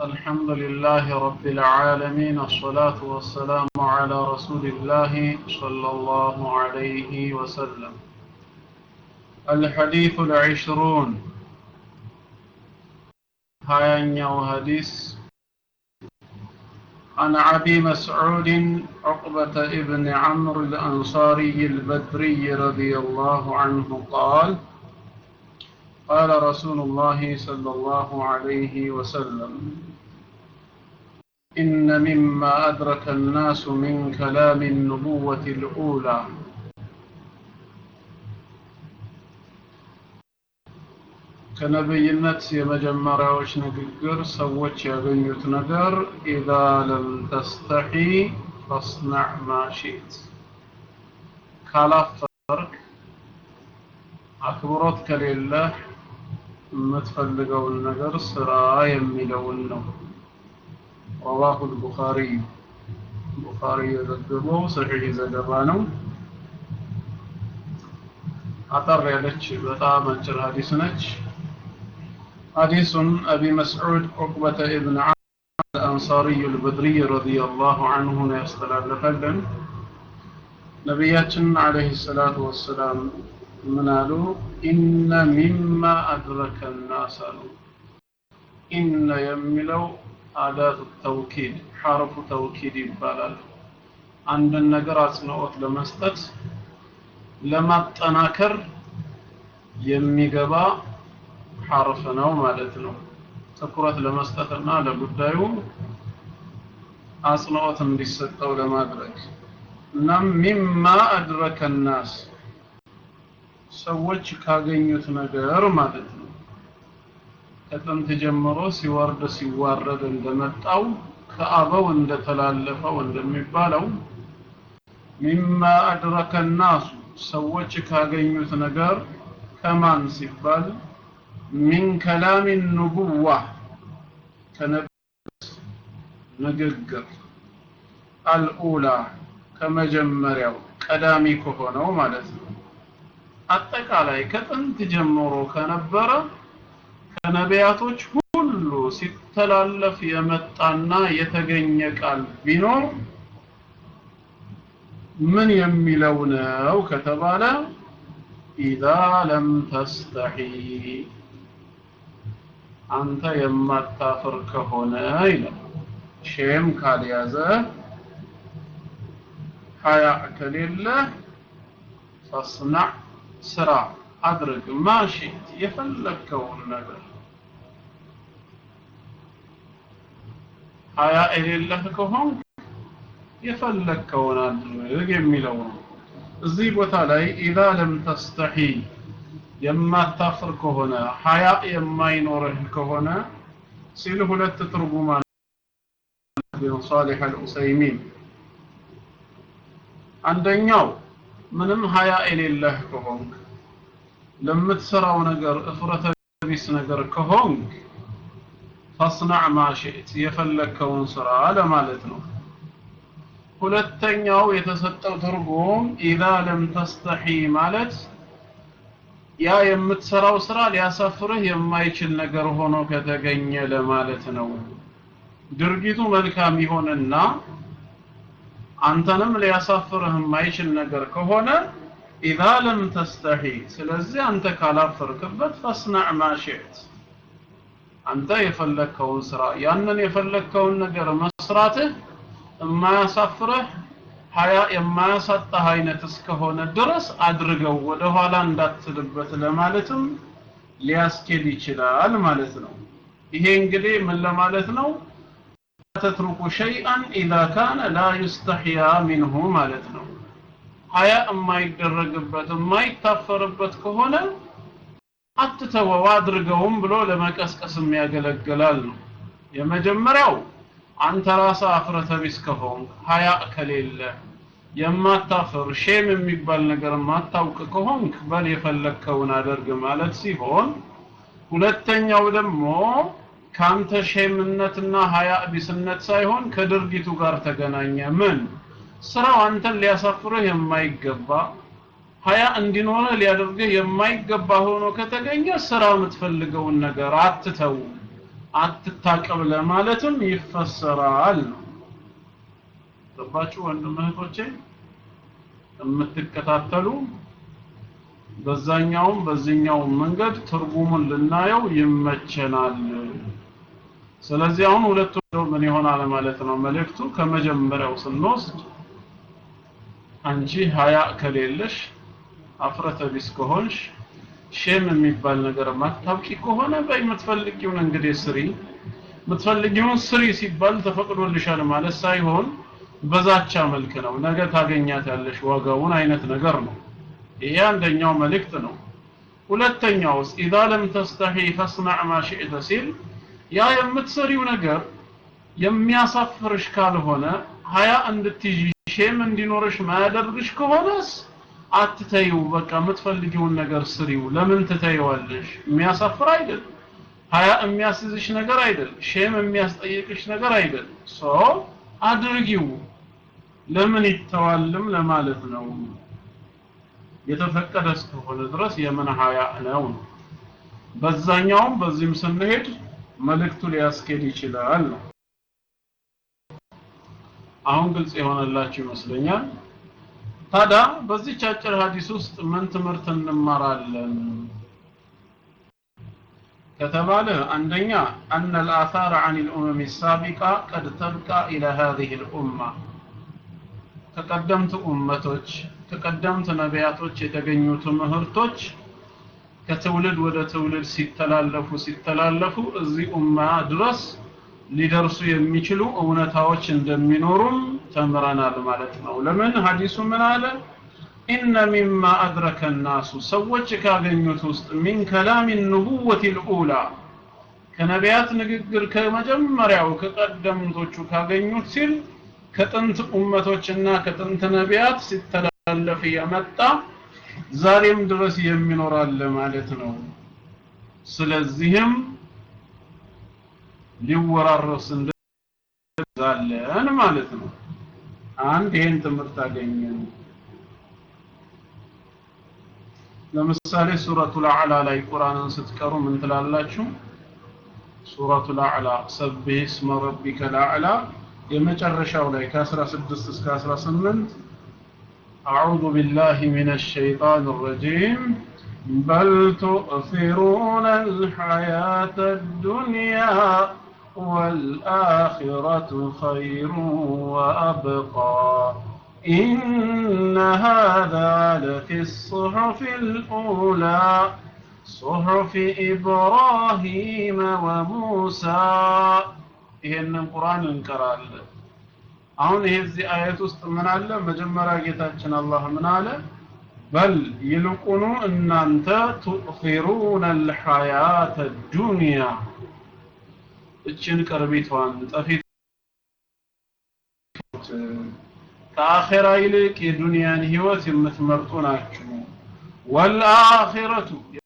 الحمد لله رب العالمين الصلاة والسلام على رسول الله صلى الله عليه وسلم الحديث العشرون هايا حديث عن أبي مسعود عقبة ابن عمرو الأنصاري البدري رضي الله عنه قال قال رسول الله صلى الله عليه وسلم إن مما أدرك الناس من كلام النبوة الأولى ከነብይነት የመጀመሪያዎች ንግግር ሰዎች ያገኙት ነገር ኢዛ ለም ተስተሒ ፈስናዕ ማሺት ካላፈርክ አክብሮት ከሌለህ የምትፈልገውን ነገር ስራ የሚለውን ነው ረዋሁ ልቡኻሪ ቡኻሪ የዘገበው ሰሒህ ዘገባ ነው አጠር ያለች በጣም አጭር ሀዲስ ነች حديث أبي مسعود عقبة ابن عمرو الأنصاري البدري رضي الله عنه يستلال فلن نبياتنا عليه الصلاة والسلام من قالوا إن مما أدرك الناس إن يملو أداة التوكيد حرف توكيد يبالال عند النقر أصنعوت لمستت لما تناكر يميقبا ሐርፍ ነው ማለት ነው ትኩረት ለመስጠትና ለጉዳዩ አጽንኦት እንዲሰጠው ለማድረግ እናም ሚማ አድረከ ናስ ሰዎች ካገኙት ነገር ማለት ነው ከጥንት ጀምሮ ሲወርድ ሲዋረድ እንደመጣው ከአበው እንደተላለፈው እንደሚባለው ሚማ አድረከ ናሱ ሰዎች ካገኙት ነገር ከማን ሲባል من كلام النبوة كنبت نققر الأولى كما جمريو قدامي كهونو مالتنا አጠቃላይ ከጥንት ጀምሮ ከነበረ ከነቢያቶች ሁሉ ሲተላለፍ የመጣና የተገኘ ቃል ቢኖር ምን የሚለው ነው ከተባለ ኢዛ ለም ተስተሒ አንተ የማታፍር ከሆነ ይላል ሼም ካልያዘ ሀያ ከሌለ ፈስናዕ ስራ አድርግ ማሽት የፈለግከውን ነገር ሀያ የሌለህ ከሆን የፈለግከውን አድርግ የሚለው ነው እዚህ ቦታ ላይ ኢዛ ለም ተስተሒ የማታፍር ከሆነ ሀያ የማይኖርህ ከሆነ ሲል ሁለት ትርጉም አለ ሷሊህ አልኡሰይሚን አንደኛው ምንም ሀያ የሌለህ ከሆንክ ለምትሰራው ነገር እፍረተ ቢስ ነገር ከሆንክ ፈስናዕ ማሽት የፈለግከውን ስራ ለማለት ነው ሁለተኛው የተሰጠው ትርጉም ኢዛ ለም ተስተሒ ማለት ያ የምትሰራው ስራ ሊያሳፍርህ የማይችል ነገር ሆኖ ከተገኘ ለማለት ነው ድርጊቱ መልካም ይሆንና አንተንም ሊያሳፍርህ የማይችል ነገር ከሆነ ኢዛ ለም ተስተሒ ስለዚህ አንተ ካላፈርክበት ፈስናዕ ማሽት አንተ የፈለግከውን ስራ ያንን የፈለግከውን ነገር መስራትህ የማያሳፍርህ ሀያ የማያሳጣህ አይነት እስከሆነ ድረስ አድርገው ወደ ኋላ እንዳትልበት ለማለትም ሊያስኬድ ይችላል ማለት ነው ይሄ እንግዲህ ምን ለማለት ነው ተትሩኩ ሸይአን ኢዛ ካነ ላ ዩስተሕያ ሚንሁ ማለት ነው ሀያ የማይደረግበት የማይታፈርበት ከሆነ አትተወው አድርገውም ብሎ ለመቀስቀስም ያገለግላል ነው የመጀመሪያው አንተ ራስህ አፍረተ ቢስ ከሆንክ ሀያ ከሌለ የማታፍር ሼም የሚባል ነገር ማታውቅ ከሆንክ በል የፈለግከውን አደርግ ማለት ሲሆን ሁለተኛው ደግሞ ካንተ ሼምነትና ሀያ ቢስነት ሳይሆን ከድርጊቱ ጋር ተገናኘ ምን ስራው አንተን ሊያሳፍርህ የማይገባ ሀያ እንዲኖርህ ሊያደርግህ የማይገባ ሆኖ ከተገኘ ስራ የምትፈልገውን ነገር አትተው አትታቀብ ለማለትም ይፈሰራል ነው ገባችሁ ወንድም እህቶቼ የምትከታተሉ በዛኛውም በዚህኛውም መንገድ ትርጉሙን ልናየው ይመቸናል ስለዚህ አሁን ሁለቱ ምን ይሆናል ማለት ነው መልእክቱ ከመጀመሪያው ስንወስድ አንቺ ሀያ ከሌለሽ አፍረተ ቢስ ከሆንሽ ሼም የሚባል ነገር ማታውቂ ከሆነ በይ የምትፈልጊውን እንግዲህ ስሪ የምትፈልጊውን ስሪ ሲባል ተፈቅዶልሻል ማለት ሳይሆን በዛቻ መልክ ነው ነገ ታገኛታለሽ ዋጋውን አይነት ነገር ነው ይሄ አንደኛው መልእክት ነው ሁለተኛውስ ኢዛ ለም ተስተሒ ፈስናዕ ማ ሽእተ ሲል ያ የምትሰሪው ነገር የሚያሳፍርሽ ካልሆነ ሀያ እንድትይዥ ሼም እንዲኖርሽ ማያደርግሽ ከሆነስ አትተይው በቃ የምትፈልጊውን ነገር ስሪው ለምን ትተይዋለሽ የሚያሳፍር አይደል ሀያ የሚያስይዝሽ ነገር አይደል ሼም የሚያስጠይቅሽ ነገር አይደል ሶ አድርጊው ለምን ይተዋልም ለማለት ነው የተፈቀደ እስከሆነ ድረስ የምን ሀያ ነው በዛኛውም በዚህም ስንሄድ መልእክቱ ሊያስኬድ ይችላል ነው አሁን ግልጽ የሆነላችሁ ይመስለኛል ታዲያ በዚች አጭር ሀዲስ ውስጥ ምን ትምህርት እንማራለን ከተባለ አንደኛ أن الآثار عن الأمم السابقة قد تبقى إلى هذه الأمة ከቀደምት ኡመቶች ከቀደምት ነቢያቶች የተገኙ ትምህርቶች ከትውልድ ወደ ትውልድ ሲተላለፉ ሲተላለፉ እዚህ ኡማ ድረስ ሊደርሱ የሚችሉ እውነታዎች እንደሚኖሩም ተምረናል ማለት ነው ለምን ሀዲሱ ምን አለ ኢነ ሚማ አድረከ ናሱ ሰዎች ካገኙት ውስጥ ሚን ከላም ንቡወት ልኡላ ከነቢያት ንግግር ከመጀመሪያው ከቀደምቶቹ ካገኙት ሲል ከጥንት ኡመቶችና ከጥንት ነቢያት ሲተላለፍ የመጣ ዛሬም ድረስ የሚኖራል ማለት ነው ስለዚህም ሊወራረስ እንደዛለን ማለት ነው አንድ ይህን ትምህርት አገኘን ለምሳሌ ሱረቱል አዕላ ላይ ቁርአንን ስትቀሩ ምን ትላላችሁ ሱረቱል አዕላ ሰብህ እስመ ረቢከ ልአዕላ የመጨረሻው ላይ ከ16 እስከ 18 أعوذ بالله من الشيطان الرجيم بل تؤثرون الحياة الدنيا والآخرة خير وأبقى إن هذا لفي الصحف الأولى صحف إبراهيم وموسى ይሄንን ቁርአን እንቀራለን አሁን ይሄ እዚህ አየት ውስጥ ምን አለ መጀመሪያ ጌታችን አላህ ምን አለ በል ይልቁኑ እናንተ ቱእኺሩነ አልሐያተ ዱንያ እችን ቅርቢቷን ጠፊት ከአኼራ ይልቅ የዱንያን ህይወት የምትመርጡ ናችሁ ወልአኺረቱ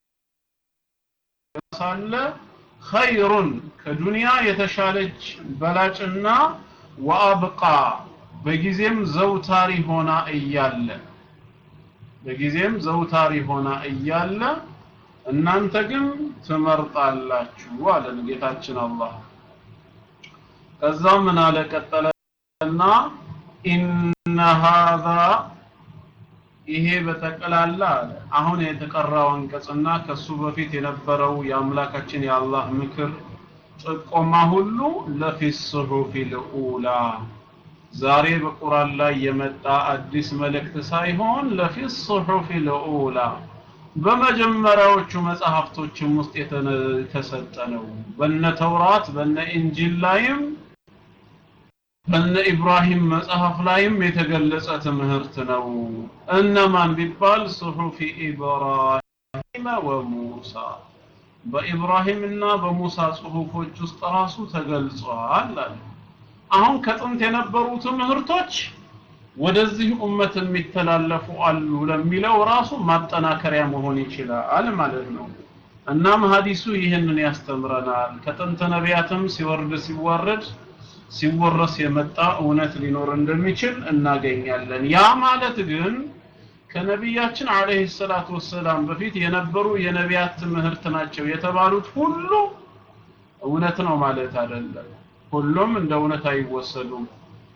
ሳለ ኸይሩን ከዱንያ የተሻለች በላጭና ወአብቃ በጊዜም ዘውታሪ ሆና እያለ በጊዜም ዘውታሪ ሆና እያለ እናንተ ግን ትመርጣላችሁ አለን ጌታችን አላህ ከዛ ምን አለ ቀጠለና ኢነ ሃዛ ይሄ በጠቅላላ አለ አሁን የተቀራው አንቀጽና ከሱ በፊት የነበረው የአምላካችን የአላህ ምክር ጥቆማ ሁሉ ለፊ ሱሑፊ ልኡላ ዛሬ በቁርአን ላይ የመጣ አዲስ መልእክት ሳይሆን ለፊ ሱሑፊ ልኡላ በመጀመሪያዎቹ መጽሐፍቶችም ውስጥ የተሰጠ ነው በነ ተውራት በነ ኢንጂል ላይም በነ ኢብራሂም መጽሐፍ ላይም የተገለጸ ትምህርት ነው እነማን ቢባል ሱሑፊ ኢብራሂም ወሙሳ በኢብራሂምና በሙሳ ጽሁፎች ውስጥ ራሱ ተገልጿል አለ አሁን ከጥንት የነበሩ ትምህርቶች ወደዚህ ኡመት የሚተላለፉ አሉ ለሚለው ራሱ ማጠናከሪያ መሆን ይችላል ማለት ነው እናም ሀዲሱ ይህንን ያስተምረናል ከጥንት ነቢያትም ሲወርድ ሲዋረድ ሲወረስ የመጣ እውነት ሊኖር እንደሚችል እናገኛለን ያ ማለት ግን ከነቢያችን አለይሂ ሰላቱ ወሰላም በፊት የነበሩ የነቢያት ትምህርት ናቸው የተባሉት ሁሉ እውነት ነው ማለት አይደለም ሁሉም እንደ እውነት አይወሰዱም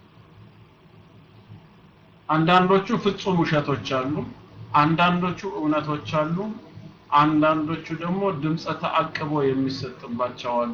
አንዳንዶቹ ፍጹም ውሸቶች አሉ አንዳንዶቹ እውነቶች አሉ አንዳንዶቹ ደግሞ ድምፀ ተአቅቦ የሚሰጥባቸው አሉ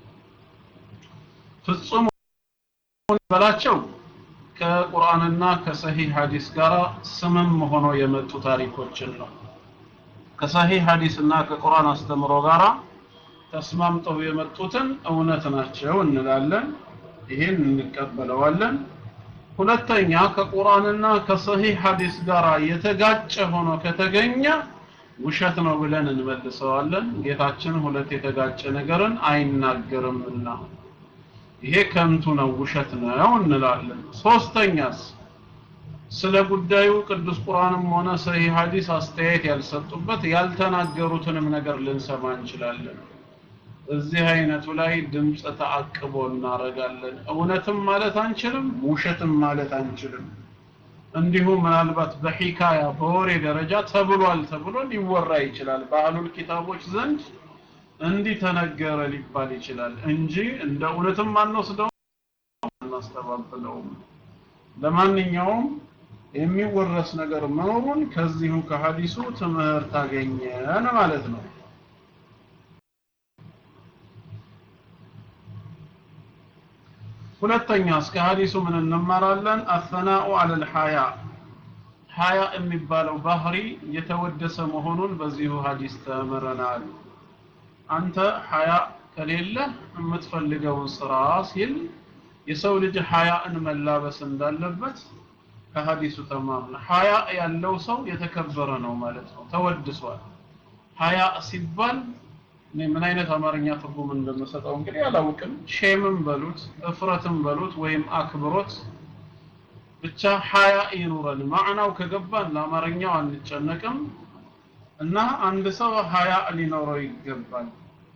ፍጹም በላቸው ከቁርአንና ከሰሂህ ሐዲስ ጋር ስምም ሆኖ የመጡ ታሪኮችን ነው ከሰሂህ ሐዲስና ከቁርአን አስተምሮ ጋራ ተስማምተው የመጡትን እውነት ናቸው እንላለን ይሄን እንቀበለዋለን ሁለተኛ ከቁርአንና ከሰሂህ ሐዲስ ጋር የተጋጨ ሆኖ ከተገኘ ውሸት ነው ብለን እንመልሰዋለን ጌታችን ሁለት የተጋጨ ነገርን አይናገርምና ይሄ ከንቱ ነው ውሸት ነው እንላለን ሶስተኛስ ስለ ጉዳዩ ቅዱስ ቁርአንም ሆነ ሰሂህ ሐዲስ አስተያየት ያልሰጡበት ያልተናገሩትንም ነገር ልንሰማ እንችላለን እዚህ አይነቱ ላይ ድምፀ ተአቅቦ እናረጋለን እውነትም ማለት አንችልም ውሸትም ማለት አንችልም እንዲሁ ምናልባት በሂካያ በወሬ ደረጃ ተብሏል ተብሎ ሊወራ ይችላል በአህሉል ኪታቦች ዘንድ እንዲህ ተነገረ ሊባል ይችላል እንጂ እንደ እውነትም አንወስደው አናስተባብለውም ለማንኛውም የሚወረስ ነገር መኖሩን ከዚሁ ከሐዲሱ ትምህርት አገኘን ማለት ነው ሁለተኛ እስከ ሐዲሱ ምን እንማራለን አሰናኡ አለል ሐያ ሐያ የሚባለው ባህሪ የተወደሰ መሆኑን በዚሁ ሐዲስ ተምረናል አንተ ሐያ ከሌለ የምትፈልገውን ስራ ሲል የሰው ልጅ ሐያእን መላበስ እንዳለበት ከሐዲሱ ተማምነ ሐያ ያለው ሰው የተከበረ ነው ማለት ነው ተወድሷል ሐያ ሲባል እኔ ምን አይነት አማርኛ ትርጉም እንደምሰጠው እንግዲህ አላውቅም ሼምም በሉት እፍረትም በሉት ወይም አክብሮት ብቻ ሐያ ይኑረን ማዕናው ከገባን ለአማርኛው አንጨነቅም እና አንድ ሰው ሐያ ሊኖረው ይገባል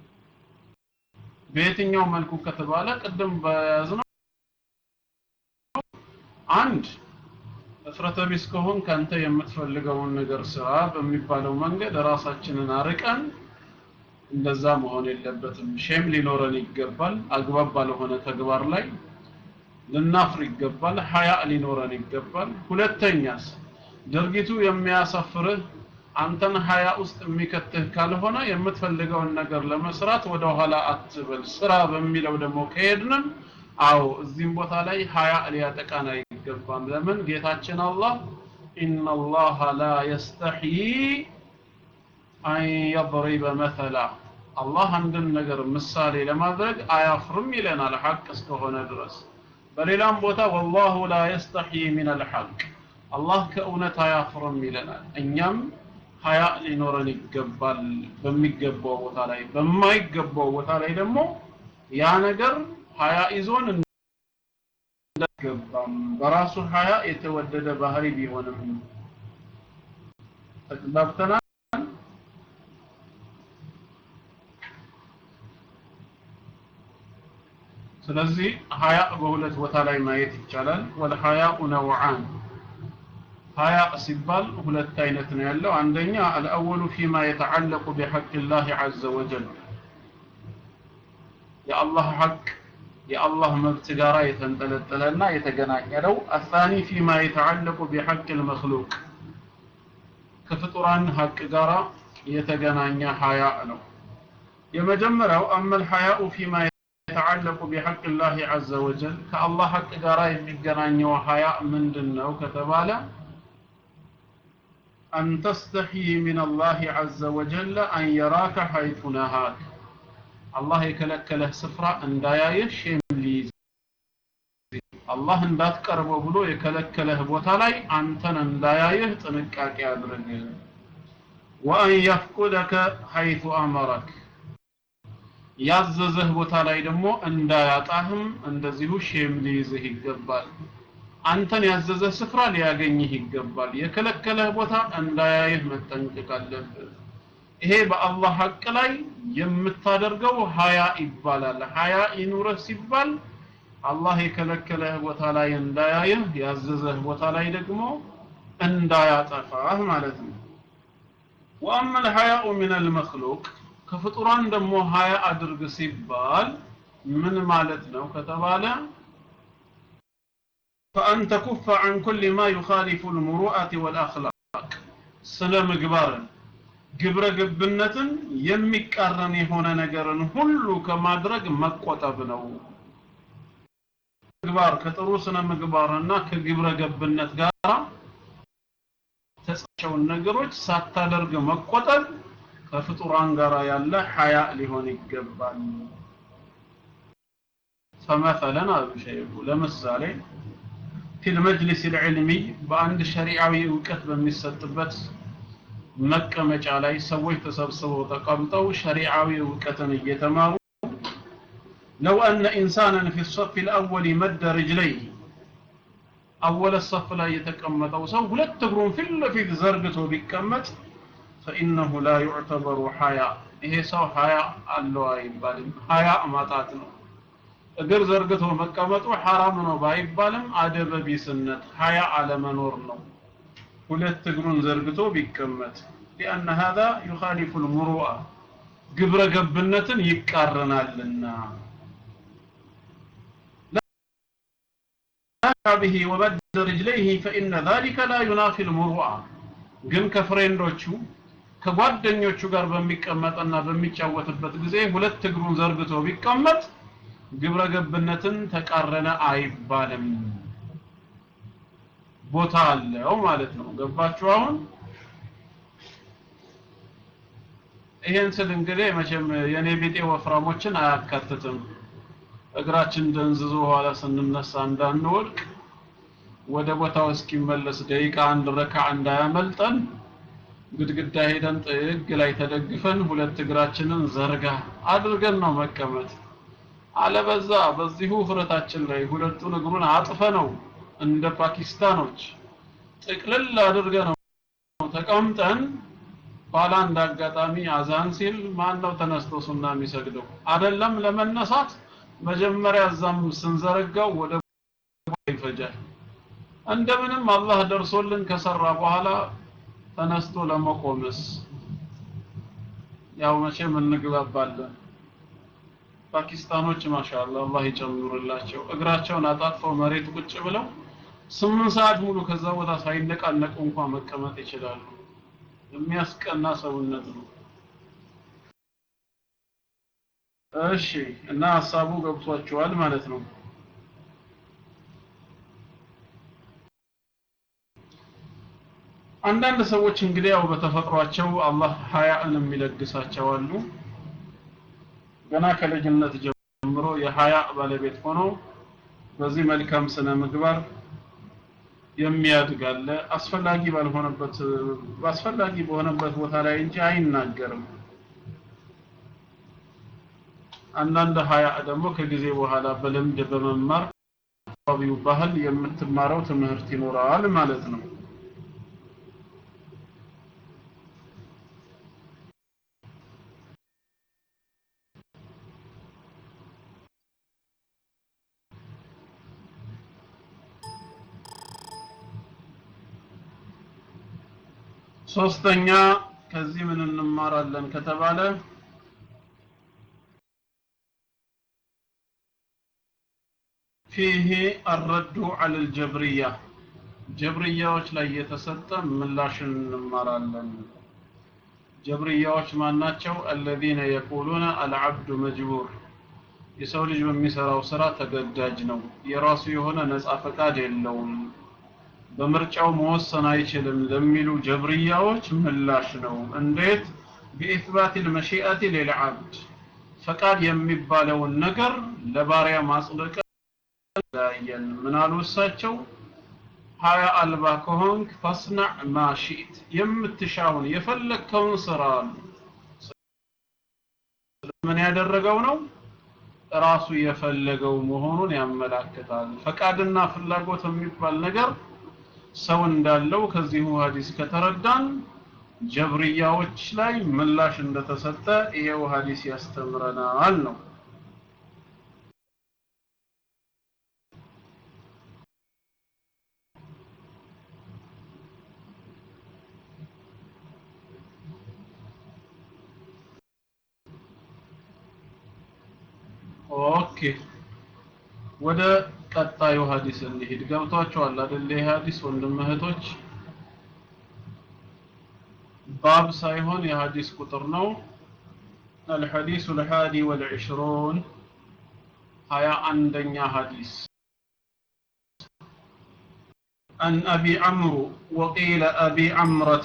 በየትኛው መልኩ ከተባለ ቅድም በያዝነው አንድ እፍረተ ቢስ ከሆን ካንተ የምትፈልገውን ነገር ስራ በሚባለው መንገድ ራሳችንን አርቀን እንደዛ መሆን የለበትም ሼም ሊኖረን ይገባል አግባብ ባልሆነ ተግባር ላይ ልናፍር ይገባል ሀያ ሊኖረን ይገባል ሁለተኛስ ድርጊቱ የሚያሳፍርህ አንተን ሀያ ውስጥ የሚከትህ ካልሆነ የምትፈልገውን ነገር ለመስራት ወደ ኋላ አትበል ስራ በሚለው ደግሞ ከሄድንም አዎ እዚህም ቦታ ላይ ሀያ ሊያጠቃን አይገባም ለምን ጌታችን አላህ ኢነላሃ ላ የስተሕይ አን የضሪበ መተላ አላህ አንድን ነገር ምሳሌ ለማድረግ አያፍርም ይለናል ሐቅ እስከሆነ ድረስ በሌላም ቦታ ወላሁ ላ የስተሕይ ሚን አልሐቅ አላህ ከእውነት አያፍርም ይለናል እኛም ሀያ ሊኖረን ይገባል በሚገባው ቦታ ላይ በማይገባው ቦታ ላይ ደግሞ ያ ነገር ሀያ ይዞን እንዳይገባም በራሱ ሀያ የተወደደ ባህሪ ቢሆንም ተግባብተናል ስለዚህ ሀያ በሁለት ቦታ ላይ ማየት ይቻላል ወልሀያኡ ነውዓን ሀያ ሲባል ሁለት አይነት ነው ያለው አንደኛ አልአወሉ ፊማ የተዓለቁ ቢሐቅ ላህ ዐዘ ወጀል የአላህ ሐቅ የአላህ መብት ጋራ የተንጠለጠለና የተገናኘ ነው አሳኒ ፊማ የተዓለቁ ቢሐቅ ልመክሉቅ ከፍጡራን ሐቅ ጋራ የተገናኘ ሀያ ነው የመጀመሪያው አመል ሀያኡ ፊማ የተዓለቁ ቢሐቅ ላህ ዐዘ ወጀል ከአላህ ሐቅ ጋራ የሚገናኘው ሀያ ምንድን ነው ከተባለ أن تستحي من الله عز وجل أن يراك حيث نهاك الله يكلك له سفرة أن دايش يمليز الله أن تقرب بلو يكلك له بوتالاي أنتن أن دايش تنكاك يادرق وأن يفقدك حيث أمرك ያዘዘህ ቦታ ላይ ደግሞ እንዳያጣህም እንደዚሁ ሼም ሊይዝህ ይገባል አንተን ያዘዘ ስፍራ ሊያገኝህ ይገባል የከለከለህ ቦታ እንዳያይህ መጠንቀቅ አለብህ ይሄ በአላህ ሐቅ ላይ የምታደርገው ሀያ ይባላል ሀያ ይኑረህ ሲባል አላህ የከለከለህ ቦታ ላይ እንዳያይህ ያዘዘህ ቦታ ላይ ደግሞ እንዳያጠፋህ ማለት ነው ወአማ الحياء من المخلوق ከፍጡራን ደግሞ ሀያ አድርግ ሲባል ምን ማለት ነው ከተባለ فأن تكف عن كل ما يخالف المروءة والأخلاق ስነ ምግባርን ግብረ ገብነትን የሚቃረን የሆነ ነገርን ሁሉ ከማድረግ መቆጠብ ነው ምግባር ከጥሩ ስነ ምግባርና ከግብረ ገብነት ጋር ተጻቸውን ነገሮች ሳታደርግ መቆጠብ ከፍጡራን ጋር ያለ ሐያ ሊሆን ይገባል فمثلا አሉ ሸይኹ ለምሳሌ في المجلس العلمي በአንድ ሸሪዓዊ እውቀት በሚሰጥበት መቀመጫ ላይ ሰዎች ተሰብስበው ተቀምጠው ሸሪዓዊ እውቀትን እየተማሩ لو أن إنسانا في الصف الأول مد رجليه أول الصف لا يتكمت أو سو ولا تقرون في في زرقته بكمت فإنه لا يعتبر حياء إيه سو حياء الله يبالي حياء ما تعتنو እግር ዘርግቶ መቀመጡ ሐራም ነው ባይባልም አደበ ቢስነት ሀያ አለመኖር ነው ሁለት እግሩን ዘርግቶ ቢቀመጥ لأن هذا يخالف المروءة ግብረ ገብነትን ይቃረናልና به ومد رجليه فإن ذلك لا ينافي المروءة ግን ከፍሬንዶቹ ከጓደኞቹ ጋር በሚቀመጥና በሚጫወትበት ጊዜ ሁለት እግሩን ዘርግቶ ቢቀመጥ ግብረ ገብነትን ተቃረነ አይባልም ቦታ አለው ማለት ነው ገባችሁ አሁን ይሄን ስል እንግዲህ መቼም የኔ ቢጤ ወፍራሞችን አያካትትም እግራችን ደንዝዞ ኋላ ስንነሳ እንዳንወድቅ ወደ ቦታው እስኪመለስ ደቂቃ አንድ ረካ እንዳያመልጠን ግድግዳ ሄደን ጥግ ላይ ተደግፈን ሁለት እግራችንን ዘርጋ አድርገን ነው መቀመጥ አለበዛ በዚሁ ፍረታችን ላይ ሁለቱን እግሩን አጥፈ ነው እንደ ፓኪስታኖች ጥቅልል አድርገ ነው ተቀምጠን ኋላ እንደ አጋጣሚ አዛን ሲል ማን ነው ተነስቶ ሱና የሚሰግደው አይደለም ለመነሳት መጀመሪያ እዛም ስንዘረጋው ወደ ይፈጃል እንደምንም አላህ ደርሶልን ከሰራ በኋላ ተነስቶ ለመቆምስ ያው መቼም እንግባባለን ፓኪስታኖች ማሻአላ አላህ ይጨምሩላቸው እግራቸውን አጣጥፈው መሬት ቁጭ ብለው ስምንት ሰዓት ሙሉ ከዛ ቦታ ሳይነቃነቁ እንኳን መቀመጥ ይችላሉ የሚያስቀና ሰውነት ነው እሺ እና ሀሳቡ ገብቷቸዋል ማለት ነው አንዳንድ ሰዎች እንግዲህ ያው በተፈጥሯቸው አላህ ሀያእን የሚለግሳቸው አሉ ገና ከልጅነት ጀምሮ የሀያ ባለቤት ሆኖ በዚህ መልካም ስነ ምግባር የሚያድግ አለ አስፈላጊ ባልሆነበት አስፈላጊ በሆነበት ቦታ ላይ እንጂ አይናገርም አንዳንድ ሀያ ደግሞ ከጊዜ በኋላ በልምድ በመማር አካባቢው ባህል የምትማረው ትምህርት ይኖራል ማለት ነው ሶስተኛ ከዚህ ምን እንማራለን ከተባለ ፊህ አረዱ አለ ልጀብርያ ጀብርያዎች ላይ የተሰጠ ምላሽን እንማራለን ጀብርያዎች ማናቸው አለዚነ የቁሉነ አልዓብዱ መጅቡር የሰው ልጅ በሚሰራው ስራ ተገዳጅ ነው የራሱ የሆነ ነፃ ፈቃድ የለውም በምርጫው መወሰን አይችልም ለሚሉ ጀብርያዎች ምላሽ ነው እንዴት بإثبات المشيئة للعبد ፈቃድ የሚባለውን ነገር ለባሪያ ማጽደቅ ላየን ምን አሉ እሳቸው ሀያ አልባ ከሆንክ ፈስናዕ ማሺት የምትሻውን የፈለግከውን ስራ አሉ ምን ያደረገው ነው ራሱ የፈለገው መሆኑን ያመላክታል ፈቃድና ፍላጎት የሚባል ነገር ሰው እንዳለው ከዚሁ ሀዲስ ከተረዳን ጀብርያዎች ላይ ምላሽ እንደተሰጠ ይሄው ሀዲስ ያስተምረናል ነው ኦኬ ወደ ቀጣዩ ሀዲስ እንሂድ ገብቷቸዋል አይደል ይህ ሀዲስ ወንድም እህቶች ባብ ሳይሆን የሀዲስ ቁጥር ነው الحديث الحادي والعشرون هيا عندنا حديث عن أبي عمرو وقيل أبي عمرة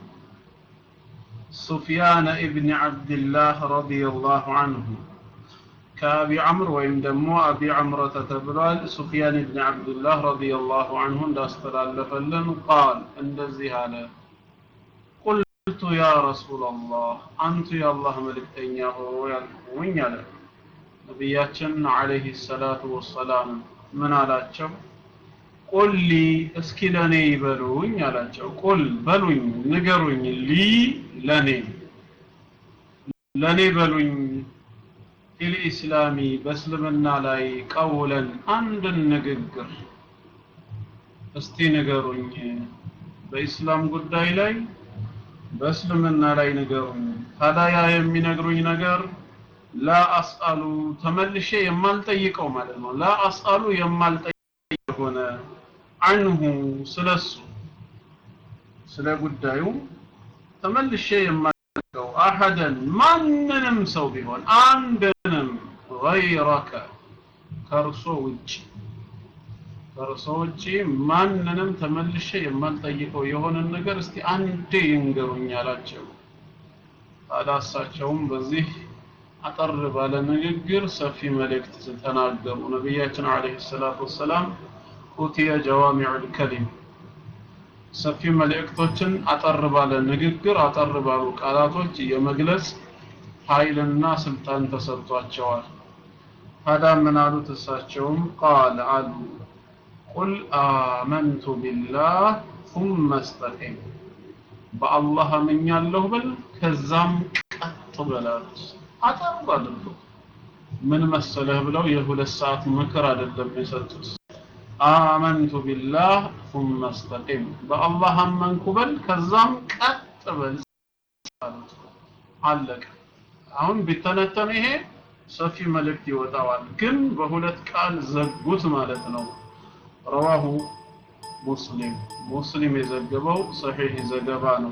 سفيان ابن عبد الله رضي الله عنه كأبي عمرو وإن دمو أبي عمرة تبرال سفيان بن عبد الله رضي الله عنه داستلالفلن قال عند الزهالة قلت يا رسول الله أنت يا الله ملك أنياه وين يعلم ነቢያችን አለይሂ ሰላቱ ወሰላም ምን አላቸው ቁል ሊ እስኪ ለኔ ይበሉኝ አላቸው ቁል በሉኝ ንገሩኝ ሊ ለኔ ለኔ በሉኝ ፊል ኢስላሚ በእስልምና ላይ ቀውለን አንድን ንግግር እስቲ ንገሩኝ በኢስላም ጉዳይ ላይ በእስልምና ላይ ንገሩኝ ታዲያ የሚነግሩኝ ነገር ላ አስአሉ ተመልሼ የማልጠይቀው ማለት ነው ላ አስአሉ የማልጠይቅ ሆነ አንሁ ስለሱ ስለ ጉዳዩ ተመልሼ የማልጠይቀው አሐደን ማንንም ሰው ቢሆን አንድንም ገይረከ ከእርሶ ውጭ ከእርሶ ውጭ ማንንም ተመልሼ የማልጠይቀው የሆነን ነገር እስቲ አንዴ ይንገሩኝ አላቸው ታዲያ እሳቸውም በዚህ አጠር ባለ ንግግር ሰፊ መልእክት ተናገሩ ነቢያችን አለይሂ ሰላቱ ወሰላም ኡቲየ ጀዋሚዑል ከሊም ሰፊ መልእክቶችን አጠር ባለ ንግግር አጠር ባሉ ቃላቶች የመግለጽ ኃይልና ስልጣን ተሰጥቷቸዋል ታዲያ ምን አሉት እሳቸውም ቃል አሉ ቁል አመንቱ ቢላህ ثم استقم በአላህ አምኛለሁ በል ከዛም ቀጥ በላሉት አጠር አድርጎ ምን መሰለህ ብለው የሁለት ሰዓት ምክር አይደለም የሰጡት አመንቱ ቢላህ ثم استقم በአላህ አመንኩ በል ከዛም ቀጥ በል አለቀ አሁን ቢተነተን ይሄ ሰፊ መልእክት ይወጣዋል ግን በሁለት ቃል ዘጉት ማለት ነው ረዋሁ ሙስሊም ሙስሊም የዘገበው ሰሒህ ዘገባ ነው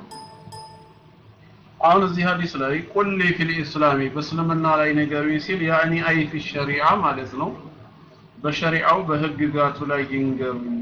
አሁን እዚህ ሀዲስ ላይ ቁሊ ፊል ኢስላሚ በእስልምና ላይ ንገሩኝ ሲል ያኒ አይ ፊ ሸሪዓ ማለት ነው በሸሪዓው በህግጋቱ ላይ ይንገሩኝ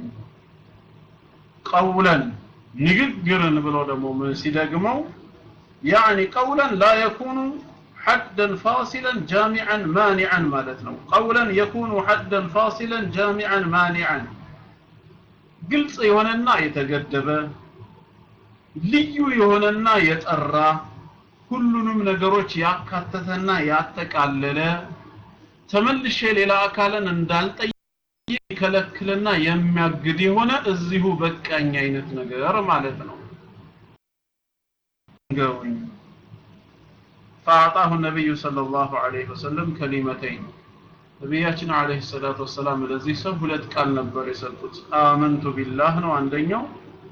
ቀውለን ንግግርን ብሎ ደግሞ ምን ሲደግመው ያኒ ቀውለን ላ የኩኑ حدا فاصلا جامعا مانعا مالتنا قولا يكون حدا فاصلا جامعا مانعا ግልጽ የሆነና የተገደበ ልዩ የሆነና የጠራ ሁሉንም ነገሮች ያካተተና ያጠቃለለ ተመልሼ ሌላ አካልን እንዳልጠይቅ የሚከለክልና የሚያግድ የሆነ እዚሁ በቃኝ አይነት ነገር ማለት ነው ገውኝ فأعطاه النبي صلى الله عليه وسلم كلمتين ነቢያችን አለይሂ ሰላቱ ወሰላም ለዚህ ሰው ሁለት ቃል ነበር የሰጡት አመንቱ ቢላህ ነው አንደኛው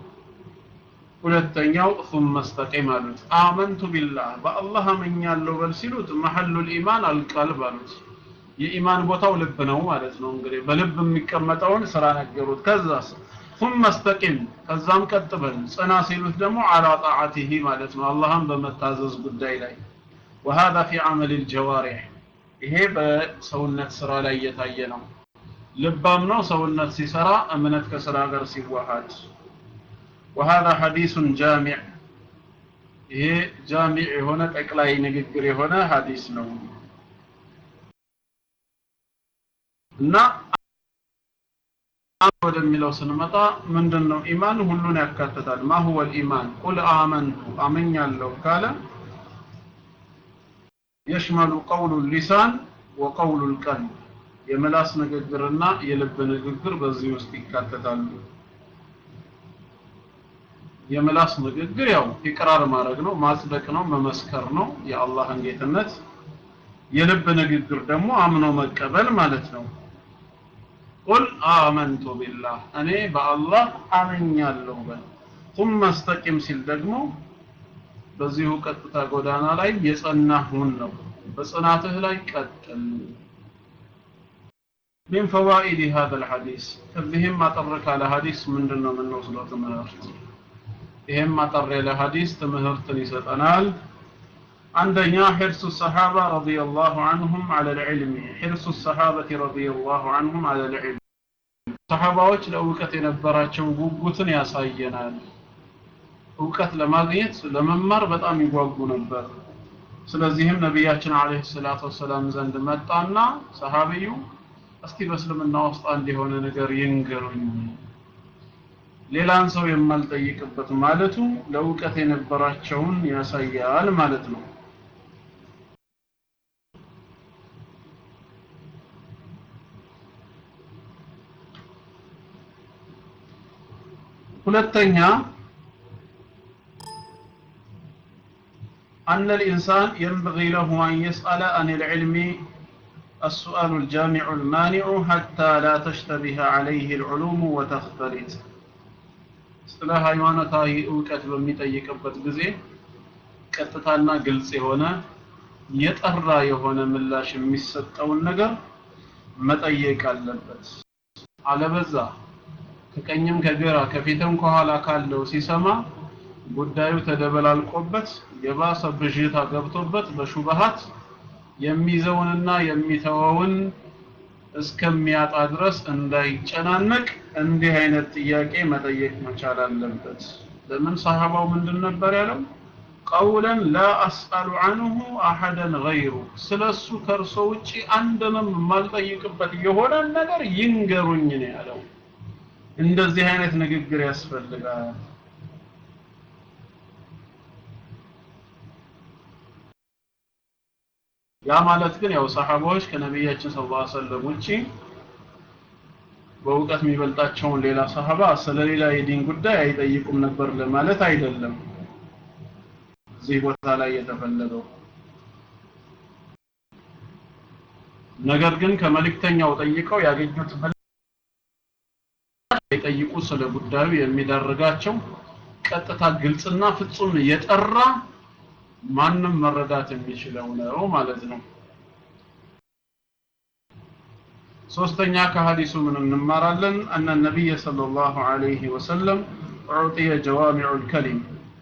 ሁለተኛው ثم استقم አሉት አመንቱ ቢላህ በአላህ አመኛለሁ በል ሲሉት መሐሉል ኢማን አልቀልብ አሉት የኢማን ቦታው ልብ ነው ማለት ነው እንግዲህ በልብ የሚቀመጠውን ስራ ነገሩት ከዛስ ثم استقم ከዛም ቀጥ በል ጽና ሲሉት ደግሞ على طاعته ማለት ነው አላህን በመታዘዝ ጉዳይ ላይ وهذا في عمل الجوارح ይሄ በሰውነት ስራ ላይ እየታየ ነው ልባም ነው ሰውነት ሲሰራ እምነት ከስራ ጋር ሲዋሃድ وهذا حديث جامع ይሄ ጃሚዕ የሆነ ጠቅላይ ንግግር የሆነ ሐዲስ ነው እና ወደሚለው ስንመጣ ምንድን ነው ኢማን ሁሉን ያካትታል ማ ሁወ الإيمان ቁል አመንቱ አመኛለሁ ካለ يشمل قول اللسان وقول القلب የምላስ ንግግርና የልብ ንግግር በዚህ ውስጥ ይካተታሉ የምላስ ንግግር ያው ኢቅራር ማድረግ ነው ማጽደቅ ነው መመስከር ነው የአላህን ጌትነት የልብ ንግግር ደግሞ አምኖ መቀበል ማለት ነው ቁል አመንቱ ቢላህ እኔ በአላህ አመኛለሁ በል ثم استقم ሲል ደግሞ በዚሁ ቀጥታ ጎዳና ላይ የጸናህ ሁን ነው በጽናትህ ላይ ቀጥል من فوائد هذا الحديث ከዚህም አጠር ካለ ሐዲስ ምንድነው የምንወስደው ትምህርት ይሄም አጠር ያለ ሐዲስ ትምህርትን ይሰጠናል አንደኛ حرص الصحابة رضي الله عنهم على العلم حرص الصحابة رضي الله عنهم على العلم ሰሃባዎች ለእውቀት የነበራቸው ጉጉትን ያሳየናል እውቀት ለማግኘት ለመማር በጣም ይጓጉ ነበር ስለዚህም ነቢያችን አለይሂ ሰላቱ ወሰላም ዘንድ መጣና ሰሃቢዩ እስቲ በእስልምና ውስጥ አንድ የሆነ ነገር ይንገሩኝ ሌላን ሰው የማልጠይቅበት ማለቱ ለእውቀት የነበራቸውን ያሳያል ማለት ነው ሁለተኛ أن الإنسان ينبغي له أن يسأل عن العلم السؤال الجامع المانع حتى لا تشتبه عليه العلوم وتختلط ስለ ሃይማኖታዊ እውቀት በሚጠይቅበት ጊዜ ቀጥታና ግልጽ የሆነ የጠራ የሆነ ምላሽ የሚሰጠውን ነገር መጠየቅ አለበት አለበዛ ከቀኝም ከግራ ከፊትም ከኋላ ካለው ሲሰማ ጉዳዩ ተደበላልቆበት የባሰ ብዥታ ገብቶበት በሹበሃት የሚይዘውንና የሚተወውን እስከሚያጣ ድረስ እንዳይጨናነቅ እንዲህ አይነት ጥያቄ መጠየቅ መቻል አለበት ለምን ሰሃባው ምንድን ነበር ያለው ቀውለን ላ አስአሉ አንሁ አሐደን ገይሩ ስለሱ ከእርሶ ውጪ አንድንም የማልጠይቅበት የሆነ ነገር ይንገሩኝ ነው ያለው እንደዚህ አይነት ንግግር ያስፈልጋል ያ ማለት ግን ያው ሰሃባዎች ከነቢያችን ሰለላሁ ዐለይሂ ወሰለም ውጪ በእውቀት የሚበልጣቸውን ሌላ ሰሃባ ስለሌላ የዲን ጉዳይ አይጠይቁም ነበር ለማለት አይደለም እዚህ ቦታ ላይ የተፈለገው ነገር ግን ከመልእክተኛው ጠይቀው ያገኙት አይጠይቁ ስለ ጉዳዩ የሚዳርጋቸው ቀጥታ ግልጽና ፍጹም የጠራ ማንም መረዳት የሚችለው ነው ማለት ነው ሶስተኛ ከሐዲሱ ምን እንማራለን አነ ነቢይ ሰለላሁ ዐለይሂ ወሰለም ዑጢየ ጀዋሚዑ ልከሊም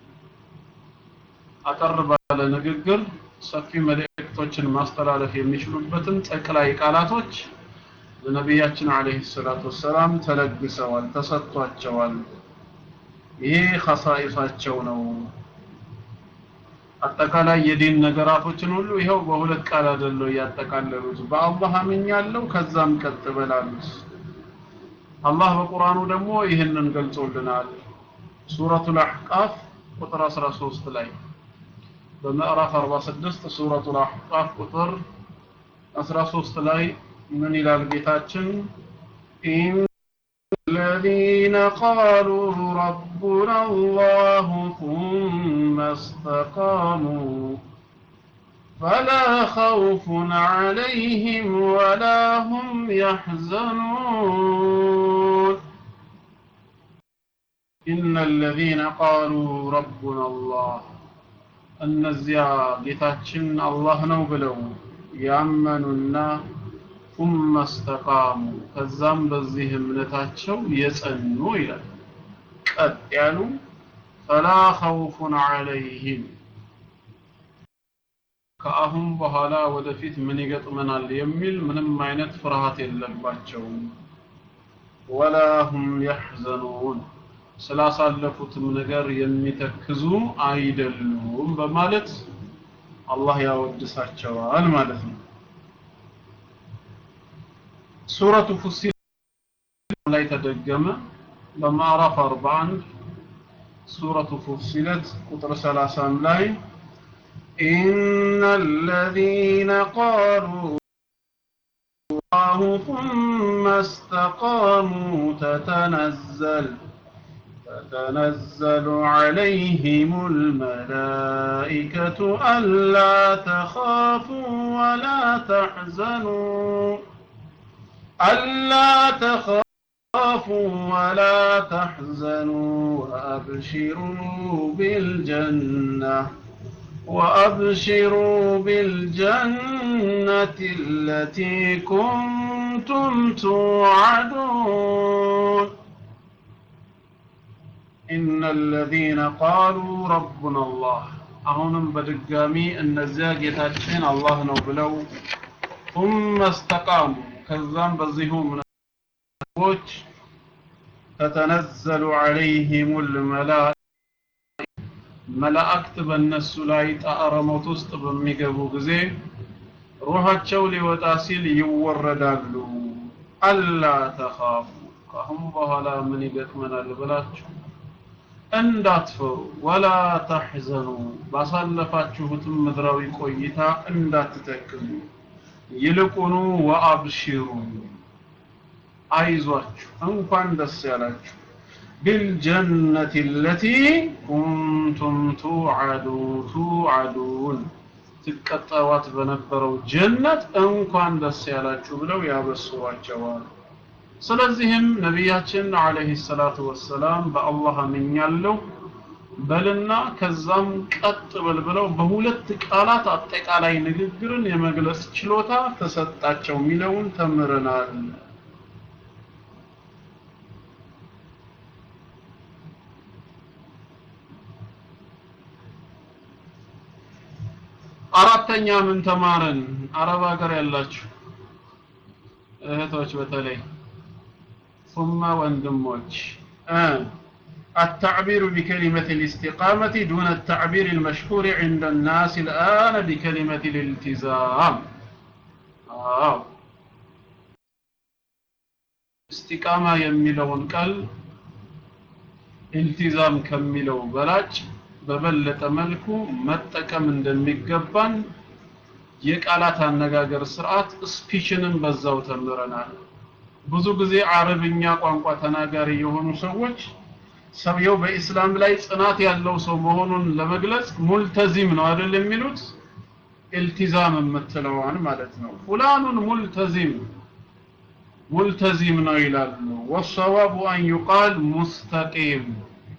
አጠር ባለ ንግግር ሰፊ መልእክቶችን ማስተላለፍ የሚችሉበትን ጠቅላይ ቃላቶች ለነቢያችን አለይሂ ሰላቱ ወሰላም ተለግሰዋል ተሰጥቷቸዋል ይሄ ኸሳኢሳቸው ነው አጠቃላይ የዲን ነገራቶችን ሁሉ ይኸው በሁለት ቃል አይደለው ያጠቃለሉት በአላህ አምኛለሁ ከዛም ቀጥ በላሉት አላህ በቁርአኑ ደግሞ ይህንን ገልጾልናል ሱረቱል አህቃፍ ቁጥር 13 ላይ በምዕራፍ 46 ሱረቱል አህቃፍ ቁጥር 13 ላይ ምን ይላል ጌታችን الذين قالوا ربنا الله ثم استقاموا فلا خوف عليهم ولا هم يحزنون إن الذين قالوا ربنا الله እነዚያ ጌታችን አላህ ነው ብለው ያመኑና ثم استقاموا ከዛም በዚህ እምነታቸው የጸኑ ይላል ቀጥ ያሉ فلا خوف عليهم ከአሁን በኋላ ወደፊት ምን ይገጥመናል የሚል ምንም አይነት ፍርሃት የለባቸውም ولا هم يحزنون ስላሳለፉትም ነገር የሚተክዙ አይደሉም በማለት አላህ ያወድሳቸዋል ማለት ነው ሱረቱ ፉሲል ላይ ተደገመ በማዕራፍ 41 ሱረቱ ፉሲለት ቁጥር 30 ላይ إن الذين قالوا الله ثم استقاموا تتنزل تتنزل عليهم الملائكة ألا تخافوا ولا تحزنوا ألا تخافوا ولا تحزنوا وأبشروا بالجنة وأبشروا بالجنة التي كنتم توعدون إن الذين قالوا ربنا الله أهونم بدقامي أن الزاقيتاتين الله نوبلو ثم استقاموا كذان بزيهم من الوجه تتنزل عليهم الملائكة መላእክት በእነሱ ላይ ጣዕረ ሞት ውስጥ በሚገቡ ጊዜ ሩሃቸው ሊወጣ ሲል ይወረዳሉ አላ ተኻፉ ከአሁን በኋላ ምን ይገጥመናል ብላችሁ እንዳትፈሩ ወላ ተሕዘኑ ባሳለፋችሁትም ምድራዊ ቆይታ እንዳትተክዙ ይልቁኑ ወአብሽሩ አይዟችሁ እንኳን ደስ ያላችሁ بالجنة التي كنتم توعدوا توعدون ትቀጠዋት በነበረው ጀነት እንኳን ደስ ያላችሁ ብለው ያበስሯቸዋል ስለዚህም ነቢያችን አለይሂ ሰላቱ ወሰላም በአላህ አምኛለሁ በልና ከዛም ቀጥ በል ብለው በሁለት ቃላት አጠቃላይ ንግግርን የመግለጽ ችሎታ ተሰጣቸው የሚለውን ተምረናል አራተኛ ምን ተማረን አረብ ሀገር ያላችሁ እህቶች በተለይ ثم ወንድሞች التعبير بكلمة الاستقامة دون التعبير المشهور عند الناس الآن بكلمة الالتزام آه. استقامة يميلون قال التزام كميلو بلاج በበለጠ መልኩ መጠቀም እንደሚገባን የቃላት አነጋገር ስርዓት ስፒችንም በዛው ተምረናል ብዙ ጊዜ አረብኛ ቋንቋ ተናጋሪ የሆኑ ሰዎች ሰውየው በኢስላም ላይ ጽናት ያለው ሰው መሆኑን ለመግለጽ ሙልተዚም ነው አይደል የሚሉት ኢልቲዛም የምትለዋን ማለት ነው ፉላኑን ሙልተዚም ሙልተዚም ነው ይላሉ ወሰዋቡ አን ዩቃል ሙስተቂም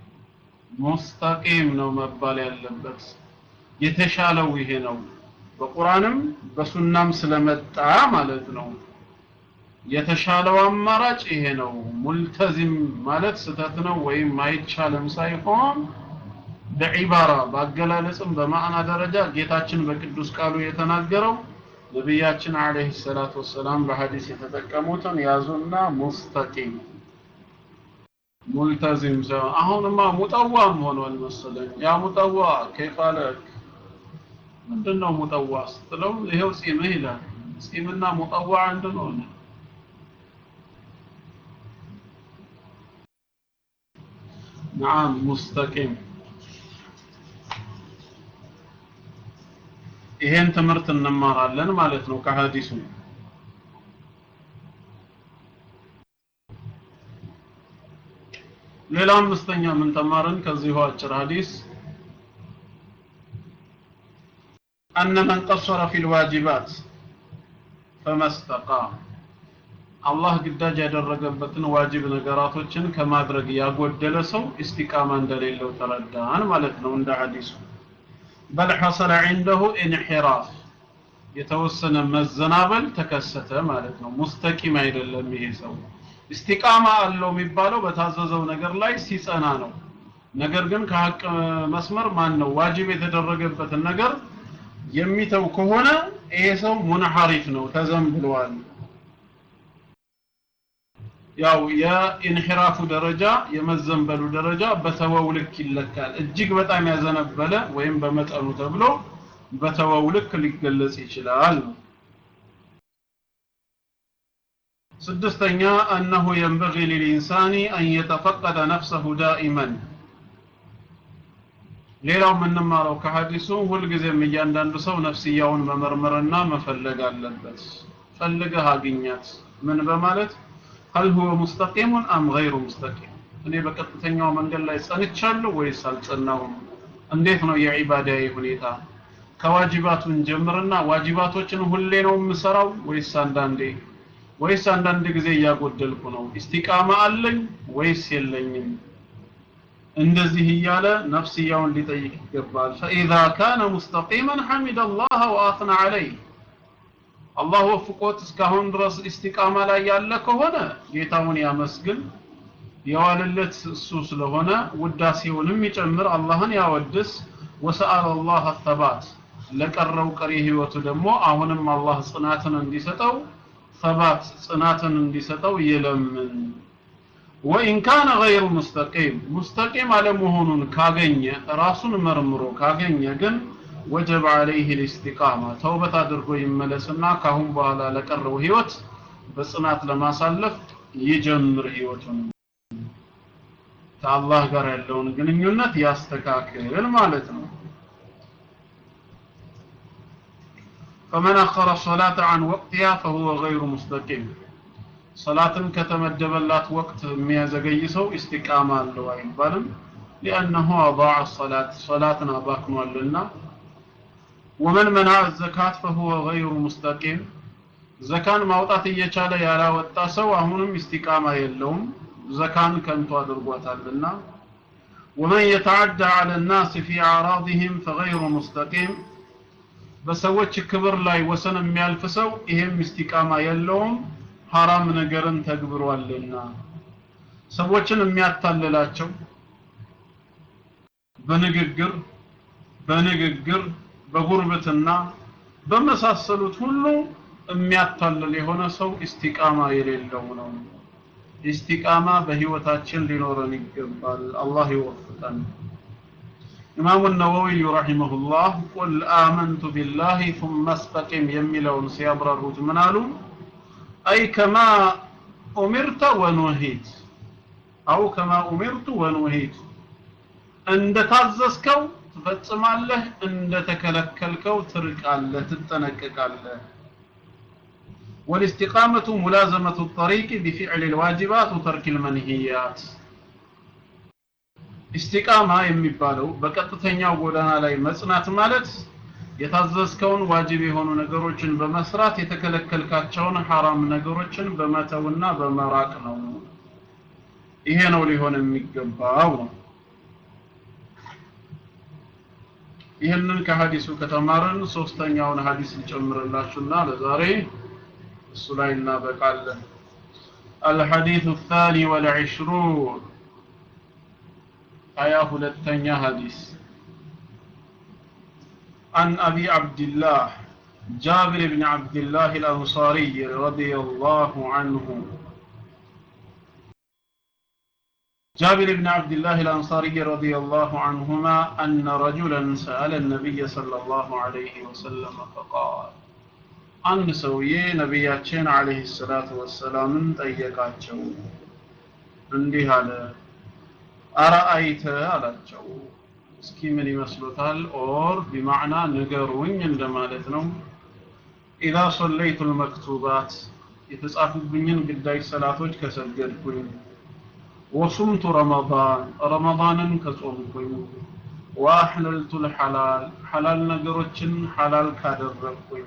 ሙስተቂም ነው መባል ያለበት የተሻለው ይሄ ነው በቁርአንም በሱናም ስለመጣ ማለት ነው የተሻለው አማራጭ ይሄ ነው ሙልተዚም ማለት ስተት ነው ወይም አይቻልም ሳይሆን በዒባራ በአገላለጽም በማዕና ደረጃ ጌታችን በቅዱስ ቃሉ የተናገረው ነቢያችን አለይሂ ሰላቱ ወሰላም በሐዲስ የተጠቀሙትን ያዙና ሙስተቂም ሙልተዚም ሰው አሁንማ ሙጠዋም ሆኗል መሰለኝ ያ ሙጠዋ ከይፋለክ ምንድነው ሙጠዋ ስትለው ይሄው ጺምህ ይላል ጺምና ሙጠዋ አንድ ነው نعم مستقيم ይሄን ትምህርት እንማራለን ማለት ነው ከሐዲሱ ሌላ አምስተኛ ምን ተማርን ከዚሁ አጭር ሐዲስ أن من قصر في الواجبات فما استقام አላህ ግዳጅ ያደረገበትን ዋጅብ ነገራቶችን ከማድረግ ያጎደለ ሰው ኢስቲቃማ እንደሌለው ተረዳን ማለት ነው እንደ ሐዲሱ በል ሐሰለ عنده انحراف የተወሰነ መዘናበል ተከሰተ ማለት ነው ሙስተቂም አይደለም ይሄ ሰው ኢስቲቃማ አለው የሚባለው በታዘዘው ነገር ላይ ሲጸና ነው ነገር ግን ከሀቅ መስመር ማን ነው ዋጅብ የተደረገበትን ነገር የሚተው ከሆነ ይሄ ሰው ሙንሐሪፍ ነው ተዘንብሏል ያው የኢንሂራፉ ደረጃ የመዘንበሉ ደረጃ በተወው ልክ ይለካል እጅግ በጣም ያዘነበለ ወይም በመጠኑ ተብሎ በተወው ልክ ሊገለጽ ይችላል ስድስተኛ أنه ينبغي للإنسان أن يتفقد نفسه دائما ሌላው የምንማረው ከሐዲሱ ሁልጊዜም እያንዳንዱ ሰው ነፍስያውን መመርመርና መፈለግ አለበት ፈልገህ አግኛት ምን በማለት هل هو مستقيم أم غير مستقيم እኔ በቀጥተኛው መንገድ ላይ ጸንቻለሁ ወይስ አልጸናሁም እንዴት ነው የዒባዳዬ ሁኔታ ከዋጅባቱን ጀምርና ዋጅባቶችን ሁሌ ነው የምሰራው ወይስ አንዳንዴ ወይስ አንዳንድ ጊዜ እያጎደልኩ ነው ኢስቲቃማ አለኝ ወይስ የለኝም እንደዚህ እያለ ነፍስያውን ሊጠይቅ ይገባል ፈኢዛ ካነ ሙስተቂመን ሐሚደ አላህ ወአትና ዐለይህ አላህ ወፍቆት እስካሁን ድረስ ኢስቲቃማ ላይ ያለ ከሆነ ጌታውን ያመስግን የዋለለት እሱ ስለሆነ ውዳሴውንም ይጨምር አላህን ያወድስ ወሰአለ አላህ ተባት ለቀረው ቀሪ ህይወቱ ደግሞ አሁንም አላህ ጽናትን እንዲሰጠው ሰባት ጽናትን እንዲሰጠው ይለምን ወኢን ካነ ገይሩ ሙስተቂም ሙስተቂም አለመሆኑን ካገኘ ራሱን መርምሮ ካገኘ ግን ወጀብ አለይህ ልእስቲቃማ ተውበት አድርጎ ይመለስና ካሁን በኋላ ለቀረው ህይወት በጽናት ለማሳለፍ ይጀምር ህይወቱን ከአላህ ጋር ያለውን ግንኙነት ያስተካክል ማለት ነው فمن أخر الصلاة عن وقتها فهو غير مستقيم صلاة كتمدبلات وقت ميزقي سو استقامة له አይባልም لأنه أضاع الصلاة صلاة أباكم لنا ومن منع الزكاة فهو غير مستقيم زكاة ማውጣት እየቻለ ያላወጣ ሰው አሁንም ኢስቲቃማ የለውም ዘካን ከንቱ አድርጓታልና ومن يتعدى على الناس في أعراضهم فغير مستقيم በሰዎች ክብር ላይ ወሰን የሚያልፍ ሰው ይሄም ኢስቲቃማ የለውም ሐራም ነገርን ተግብሯልና ሰዎችን የሚያታልላቸው በንግግር በንግግር በጉርብትና በመሳሰሉት ሁሉ የሚያታልል የሆነ ሰው ኢስቲቃማ የሌለው ነው ኢስቲቃማ በህይወታችን ሊኖረን ይገባል አላህ ይወፍቀን ኢማሙ ነወዊ ረሂመሁላህ ቁል አመንቱ ቢላሂ ثم استقم የሚለውን ሲያብራሩት ምን አሉ አይ ከማ ኡሚርተ ወኑሂት አው ከማ ኡሚርቱ ወኑሂት እንደታዘዝከው ትፈጽማለህ እንደተከለከልከው ትርቃለህ ትጠነቀቃለህ والاستقامة ملازمة الطريق بفعل الواجبات وترك المنهيات ኢስቲቃማ የሚባለው በቀጥተኛው ጎዳና ላይ መጽናት ማለት የታዘዝከውን ዋጅብ የሆኑ ነገሮችን በመስራት የተከለከልካቸውን ሐራም ነገሮችን በመተውና በመራቅ ነው ይሄ ነው ሊሆን የሚገባው ነው ይህንን ከሀዲሱ ከተማርን ሶስተኛውን ሀዲስ እንጨምርላችሁና ለዛሬ እሱ ላይ እናበቃለን الحديث الثاني والعشرون آية هلتنيا حديث عن أبي عبد الله جابر بن عبد الله الأنصاري رضي الله عنه جابر بن عبد الله الأنصاري رضي الله عنهما أن رجلا سأل النبي صلى الله عليه وسلم فقال አንድ ሰውዬ ነቢያችን አለይሂ ሰላቱ ወሰላምን ጠየቃቸው እንዲህ አለ አረአይተ አላቸው እስኪ ምን ይመስሉታል ኦር ቢማዕና ንገሩኝ እንደማለት ነው ኢዛ ሰለይቱ ልመክቱባት የተጻፉብኝን ግዳጅ ሰላቶች ከሰገድኩኝ ወሱምቱ ረመዳን ረመዳንን ከጾምኩኝ ወአሕለልቱ ልሐላል ሐላል ነገሮችን ሐላል ካደረግኩኝ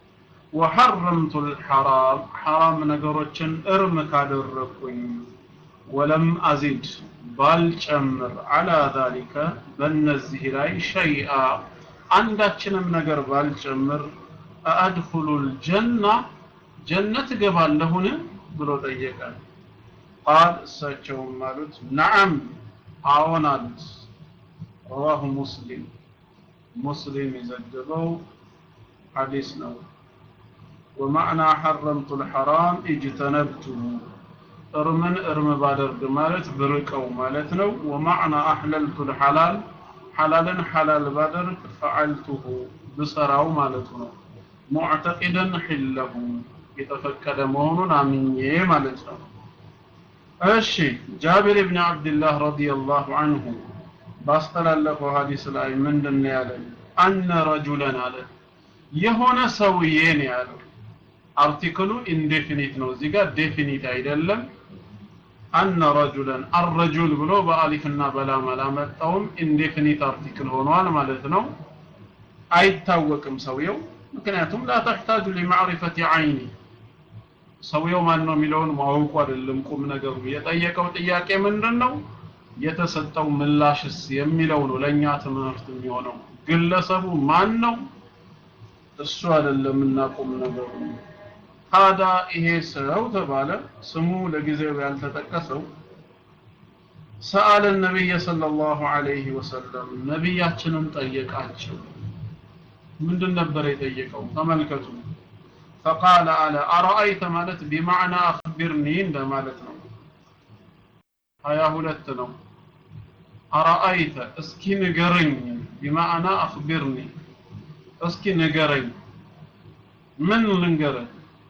ወሐረምቱ ልሐራም ሐራም ነገሮችን እርም ካደረግኩኝ ወለም አዚድ ባልጨምር አላ ዛሊከ በእነዚህ ላይ ሸይአ አንዳችንም ነገር ባልጨምር አአድኹሉ ልጀና ጀነት እገባለሁን ብሎ ጠየቀ ቃል እሳቸውም አሉት ነዓም አዎን አሉት ረዋሁ ሙስሊም ሙስሊም የዘገበው ሐዲስ ነው ومعنى حرمت الحرام اجتنبته እርምን እርም ባደርግ ማለት ብርቀው ማለት ነው ወማዕና አሕለልቱ ልሐላል ሐላልን ሐላል ባደርግ ፈዓልቱሁ ብሰራው ማለቱ ነው ሙዕተቂደን ሒለሁ የተፈቀደ መሆኑን አምኜ ማለት ነው እሺ ጃቢር ብን ዓብድላህ ረዲየላሁ አንሁ ባስተላለፈው ሀዲስ ላይ ምንድን ነው ያለን አነ ረጁለን አለ የሆነ ሰውዬ ነው ያለው አርቲክሉ ኢንዴፊኒት ነው እዚህ ጋር ዴፊኒት አይደለም አነ ረጁለን አረጁል ብሎ በአሊፍና በላም አላመጣውም ኢንዴፊኒት አርቲክል ሆኗል ማለት ነው አይታወቅም ሰውየው ምክንያቱም ላ ተሕታጁ ሊማዕሪፈት አይኒ ሰውየው ማን ነው የሚለውን ማወቁ አይደለም ቁም ነገሩ የጠየቀው ጥያቄ ምንድን ነው የተሰጠው ምላሽስ የሚለው ነው ለእኛ ትምህርት የሚሆነው ግለሰቡ ማን ነው እሱ አይደለም እናቁም ነገሩ ታዲያ ይሄ ሰው ተባለ ስሙ ለጊዜው ያልተጠቀሰው ሰአለ ነቢይ ሰለላሁ ዐለይሂ ወሰለም ነቢያችንን ጠየቃቸው ምንድን ነበር የጠየቀው ተመልከቱ ፈቃለ አለ አረአይተ ማለት ቢማዕና አክቢርኒ እንደማለት ነው ሀያ ሁለት ነው አረአይተ እስኪ ንገረኝ ቢማዕና አክቢርኒ እስኪ ንገረኝ ምን ልንገረኝ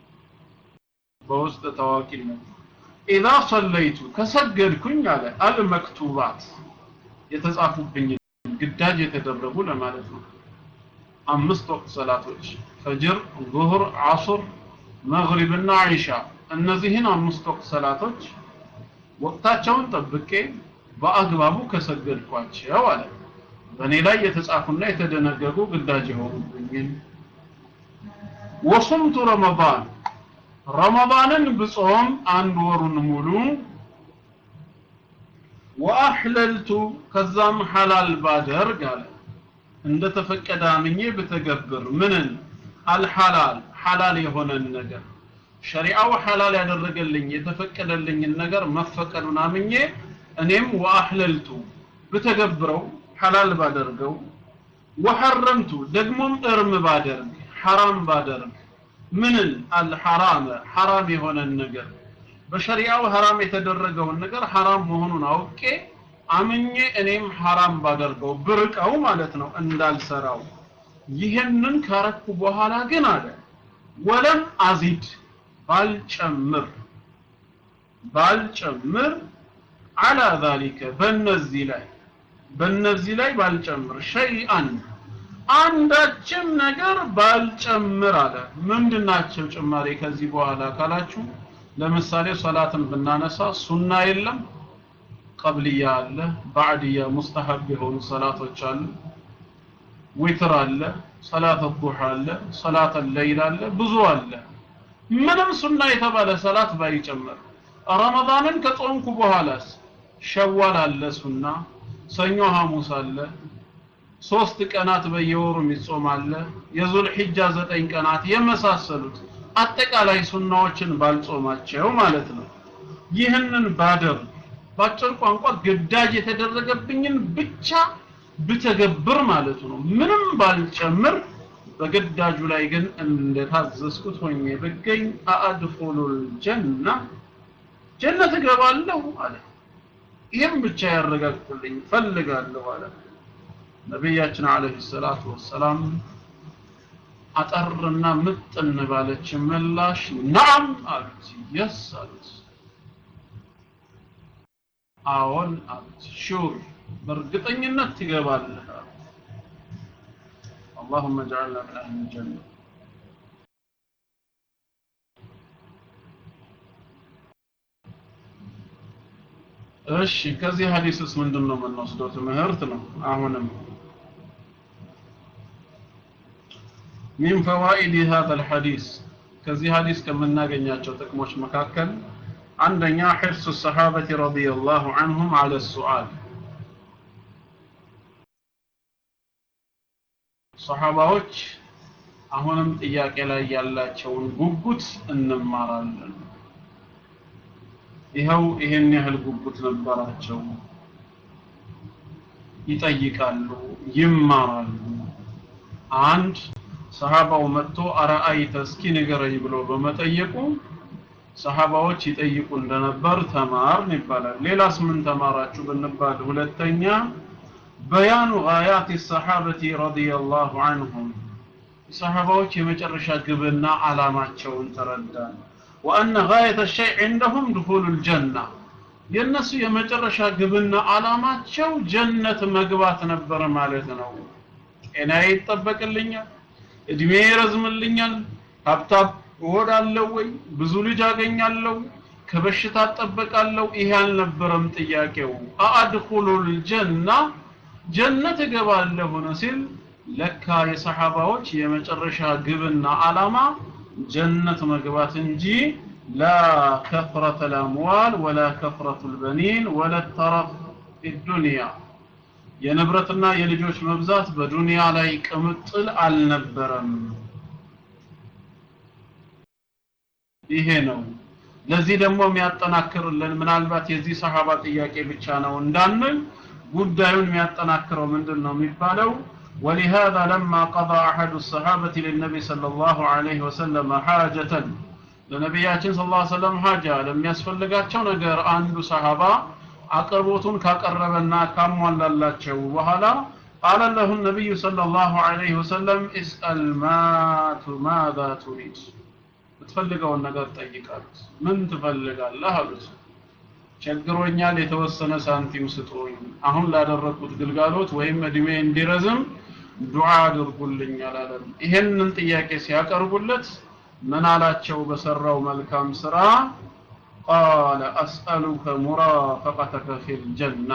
በውስጥ ታዋቂነት ኢዛ ሰለይቱ ከሰገድኩኝ አለ አልመክቱባት የተጻፉብኝ ግዳጅ የተደረጉ ለማለት ነው አምስት ወቅት ሰላቶች ፈጅር ዙህር ዓሱር መግሪብና ዒሻ እነዚህን አምስት ወቅት ሰላቶች ወቅታቸውን ጠብቄ በአግባቡ ከሰገድኳቸው አለ በእኔ ላይ የተጻፉና የተደነገጉ ግዳጅ የሆኑብኝን ወሱምቱ ረመዳን ረመዳንን ብጾም አንድ ወሩን ሙሉ ወአሕለልቱ ከዛም ሐላል ባደርግ አለ እንደተፈቀደ አምኜ ብተገብር ምንን አልሐላል ሐላል የሆነን ነገር ሸሪዓው ሐላል ያደረገልኝ የተፈቀደልኝን ነገር መፈቀዱን አምኜ እኔም ወአሕለልቱ ብተገብረው ሐላል ባደርገው ወሐረምቱ ደግሞም እርም ባደርግ ሐራም ባደርግ ምንን አልሐራመ ሐራም የሆነን ነገር በሸሪዓው ሐራም የተደረገውን ነገር ሐራም መሆኑን አውቄ አምኜ እኔም ሐራም ባደርገው ብርቀው ማለት ነው እንዳልሰራው ይህንን ካረኩ በኋላ ግን አለ ወለም አዚድ ባልጨምር ባልጨምር አላ ዛሊከ በእነዚህ ላይ በእነዚህ ላይ ባልጨምር ሸይአን አንዳችም ነገር ባልጨምር አለ ምንድናቸው ጭማሪ ከዚህ በኋላ ካላችሁ ለምሳሌ ሰላትን ብናነሳ ሱና የለም ቀብልያ አለ ባዕድያ ሙስተሐብ የሆኑ ሰላቶች አሉ ዊትር አለ ሰላት ዱሃ አለ ሰላት ለይል አለ ብዙ አለ ምንም ሱና የተባለ ሰላት ባይጨምር ረመዳንን ከጾምኩ በኋላስ ሸዋል አለ ሱና ሰኞ ሐሙስ አለ ሶስት ቀናት በየወሩ የሚጾም አለ የዙል ሒጃ ዘጠኝ ቀናት የመሳሰሉት አጠቃላይ ሱናዎችን ባልጾማቸው ማለት ነው ይህንን ባደርግ ባጭር ቋንቋ ግዳጅ የተደረገብኝን ብቻ ብተገብር ማለቱ ነው ምንም ባልጨምር በግዳጁ ላይ ግን እንደታዘዝኩት ሆኜ ብገኝ አአድኹሉል ጀና ጀነት እገባለሁ አለ ይህም ብቻ ያረጋግጡልኝ ፈልጋለሁ አለ ነቢያችን አለይሂ ሰላቱ ወሰላም አጠርና ምጥን ባለች ምላሽ ናም አሉት የስ አሉት አዎን አሉት ሹር በእርግጠኝነት ትገባለህ አሉት اللهم اجعلنا من اهل الجنه እሺ ከዚህ ሐዲስስ ምንድነው የምንወስደው ትምህርት ነው አሁንም من فوائد هذا الحديث ከዚህ ሐዲስ ከምናገኛቸው ጥቅሞች መካከል አንደኛ حرص الصحابة رضي الله عنهم على السؤال ሰሃባዎች አሁንም ጥያቄ ላይ ያላቸውን ጉጉት እንማራለን ይኸው ይሄን ያህል ጉጉት ነበራቸው ይጠይቃሉ ይማራሉ አንድ ሰሃባው መጥቶ አረአይተ እስኪ ንገረኝ ብሎ በመጠየቁ ሰሃባዎች ይጠይቁ እንደነበር ተማርን ይባላል ሌላስ ምን ተማራችሁ ብንባል ሁለተኛ በያኑ ጋያት ሰሃበቲ ረዲየላሁ ዐንሁም ሰሃባዎች የመጨረሻ ግብና አላማቸውን ተረዳን ወአነ ጋየተ ሸይ ዐንደሁም ድኹሉል ጀና የእነሱ የመጨረሻ ግብና አላማቸው ጀነት መግባት ነበር ማለት ነው ጤናዬ ይጠበቅልኛል እድሜ ይረዝምልኛል ሀብታም እሆናለሁ ወይ ብዙ ልጅ አገኛለሁ ከበሽታ እጠበቃለሁ ይሄ አልነበረም ጥያቄው አአድኹሉል ጀና ጀነት እገባለሁ ነው ሲል ለካ የሰሃባዎች የመጨረሻ ግብና አላማ ጀነት መግባት እንጂ ላ ከፍረተ ልአምዋል ወላ ከፍረቱ ልበኒን ወላ ተረፍ ዱንያ የንብረትና የልጆች መብዛት በዱንያ ላይ ቅምጥል አልነበረም ይሄ ነው ለዚህ ደግሞ የሚያጠናክርልን ምናልባት የዚህ ሰሃባ ጥያቄ ብቻ ነው እንዳንል ጉዳዩን የሚያጠናክረው ምንድን ነው የሚባለው ولهذا لما قضى أحد الصحابة للنبي صلى الله عليه وسلم حاجة ለነቢያችን ስለ ላ ሰለም ሀጃ ለሚያስፈልጋቸው ነገር አንዱ ሰሃባ አቅርቦቱን ካቀረበና ካሟላላቸው በኋላ ቃለ ለሁ ነቢዩ صለ ላሁ ዐለይሂ ወሰለም እስአል ማቱ ማዛ ቱሪድ የምትፈልገውን ነገር ጠይቃሉት ምን ትፈልጋለህ አሉት ቸግሮኛል የተወሰነ ሳንቲም ስጡኝ አሁን ላደረግኩት ግልጋሎት ወይም እድሜ እንዲረዝም ዱዓ አድርጉልኝ አላለም ይሄንን ጥያቄ ሲያቀርቡለት ምን አላቸው በሰራው መልካም ስራ ቃለ አስአሉከ ሙራፈቀተከ ፊል ጀና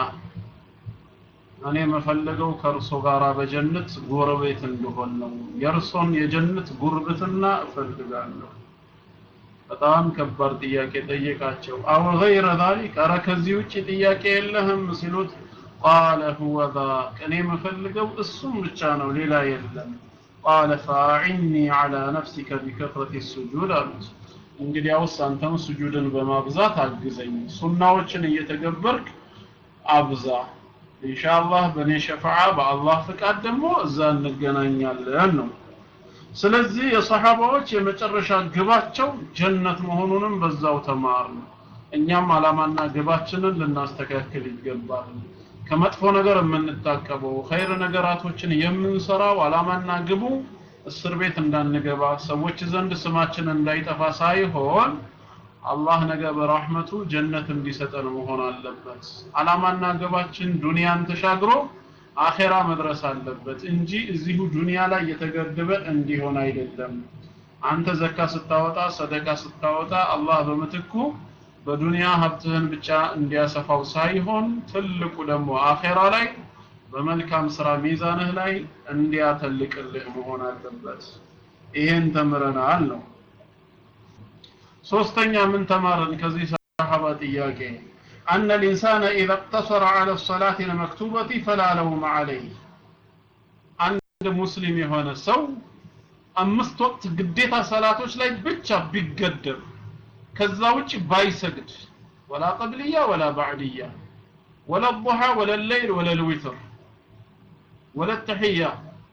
እኔ የምፈልገው ከእርሶ ጋር በጀነት ጎረቤት እንደሆን ነው የእርሶን የጀነት ጉርብትና እፈልጋለሁ በጣም ከባድ ጥያቄ ጠየቃቸው አው ገይረ ዛሊክ ኧረ ከዚህ ውጭ ጥያቄ የለህም ሲሉት ቃለ ሁወ ዛቅ እኔ የምፈልገው እሱም ብቻ ነው ሌላ የለም ቃለ ፈአዕኒ ዐላ ነፍሲከ ቢከፍረት ሱጁድ አሉት እንግዲያውስ አንተም ስጁድን በማብዛት አግዘኝ ሱናዎችን እየተገበርክ አብዛ ኢንሻአላህ በእኔ ሸፋዓ በአላህ ፍቃድ ደግሞ እዛ እንገናኛለን ነው ስለዚህ የሰሃባዎች የመጨረሻ ግባቸው ጀነት መሆኑንም በዛው ተማር ነው እኛም አላማና ግባችንን ልናስተካክል ይገባል ከመጥፎ ነገር የምንታቀበው ኸይር ነገራቶችን የምንሰራው አላማና ግቡ እስር ቤት እንዳንገባ ሰዎች ዘንድ ስማችን እንዳይጠፋ ሳይሆን አላህ ነገ በራህመቱ ጀነት እንዲሰጠን መሆን አለበት አላማና ግባችን ዱንያን ተሻግሮ አኼራ መድረስ አለበት እንጂ እዚሁ ዱንያ ላይ የተገደበ እንዲሆን አይደለም አንተ ዘካ ስታወጣ ሰደቃ ስታወጣ አላህ በምትኩ በዱንያ ሀብትህን ብቻ እንዲያሰፋው ሳይሆን ትልቁ ደግሞ አኼራ ላይ በመልካም ስራ ሚዛንህ ላይ እንዲያተልቅልህ መሆን አለበት ይሄን ተምረናል ነው ሶስተኛ ምን ተማርን ከዚህ ሰሃባ ጥያቄ أن الإنسان إذا اقتصر على الصلاة المكتوبة فلا لوم عليه عند مسلم هنا سو أمست وقت قديتا صلاتوش لا بيتشا بيقدر كذا بايسجد ولا قبلية ولا بعدية ولا الضحى ولا الليل ولا الوتر ولا التحية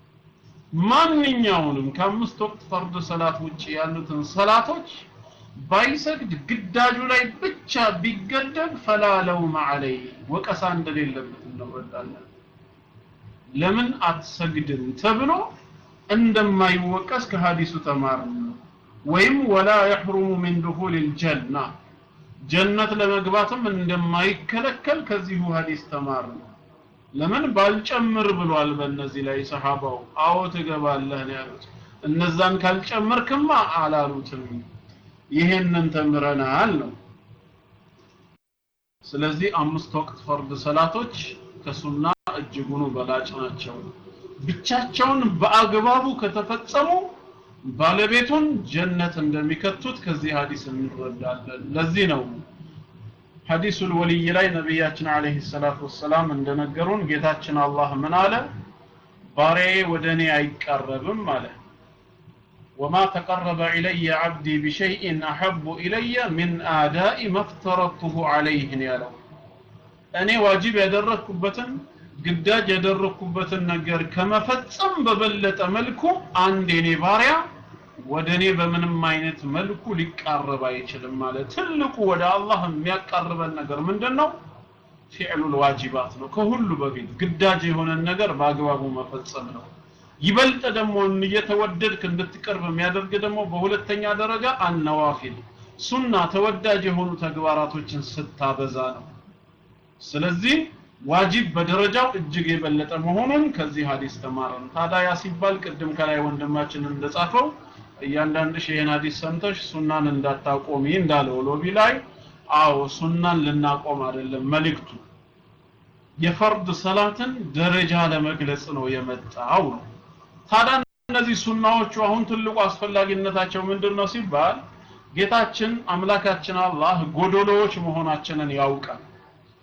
ማንኛውንም ከአምስት ወቅት ፈርድ ሰላት ውጭ ያሉትን ሰላቶች ባይሰግድ ግዳጁ ላይ ብቻ ቢገደብ ፈላ ለውመ ዐለይ ወቀሳ እንደሌለበት እንረዳለን ለምን አትሰግድም ተብሎ እንደማይወቀስ ከሀዲሱ ተማርን ወይም ወላ የሕሩሙ ሚን ዱኹል ልጀና ጀነት ለመግባትም እንደማይከለከል ከዚሁ ሀዲስ ተማርን ለምን ባልጨምር ብሏል በእነዚህ ላይ ሰሃባው አዎ ትገባለህ ነው ያሉት እነዛን ካልጨመርክማ አላሉትም ይሄንን ተምረናል ነው ስለዚህ አምስት ወቅት ፈርድ ሰላቶች ከሱና እጅጉኑ በላጭ ናቸው ብቻቸውን በአግባቡ ከተፈጸሙ ባለቤቱን ጀነት እንደሚከቱት ከዚህ ሀዲስ እንረዳለን ለዚህ ነው ሐዲሱል ወልይ ላይ ነቢያችን አለይሂ ሰላቱ ወሰላም እንደነገሩን ጌታችን አላህ ምን አለ ባሪያዬ ወደ እኔ አይቃረብም አለ وما تقرب إلي عبدي بشيء أحب إلي من آداء ما افترضته عليه ያለው እኔ ዋጅብ ያደረኩበትን ግዳጅ ያደረኩበትን ነገር ከመፈጸም በበለጠ መልኩ አንድ የኔ ባሪያ ወደ እኔ በምንም አይነት መልኩ ሊቃረብ አይችልም ማለት ትልቁ ወደ አላህ የሚያቃርበን ነገር ምንድን ነው ፊዕሉል ዋጅባት ነው ከሁሉ በፊት ግዳጅ የሆነን ነገር በአግባቡ መፈጸም ነው ይበልጥ ደግሞ እየተወደድክ እንድትቀርብ የሚያደርግ ደግሞ በሁለተኛ ደረጃ አነዋፊል ሱና ተወዳጅ የሆኑ ተግባራቶችን ስታበዛ ነው ስለዚህ ዋጅብ በደረጃው እጅግ የበለጠ መሆኑን ከዚህ ሀዲስ ተማረን ታዲያ ያ ሲባል ቅድም ከላይ ወንድማችን እንደጻፈው እያንዳንድሽ ይህን ሀዲስ ሰምተሽ ሱናን እንዳታቆሚ እንዳለው ሎቢ ላይ አዎ ሱናን ልናቆም አይደለም መልእክቱ የፈርድ ሰላትን ደረጃ ለመግለጽ ነው የመጣው ነው ታዲያ እነዚህ ሱናዎቹ አሁን ትልቁ አስፈላጊነታቸው ምንድን ነው ሲባል ጌታችን አምላካችን አላህ ጎዶሎዎች መሆናችንን ያውቃል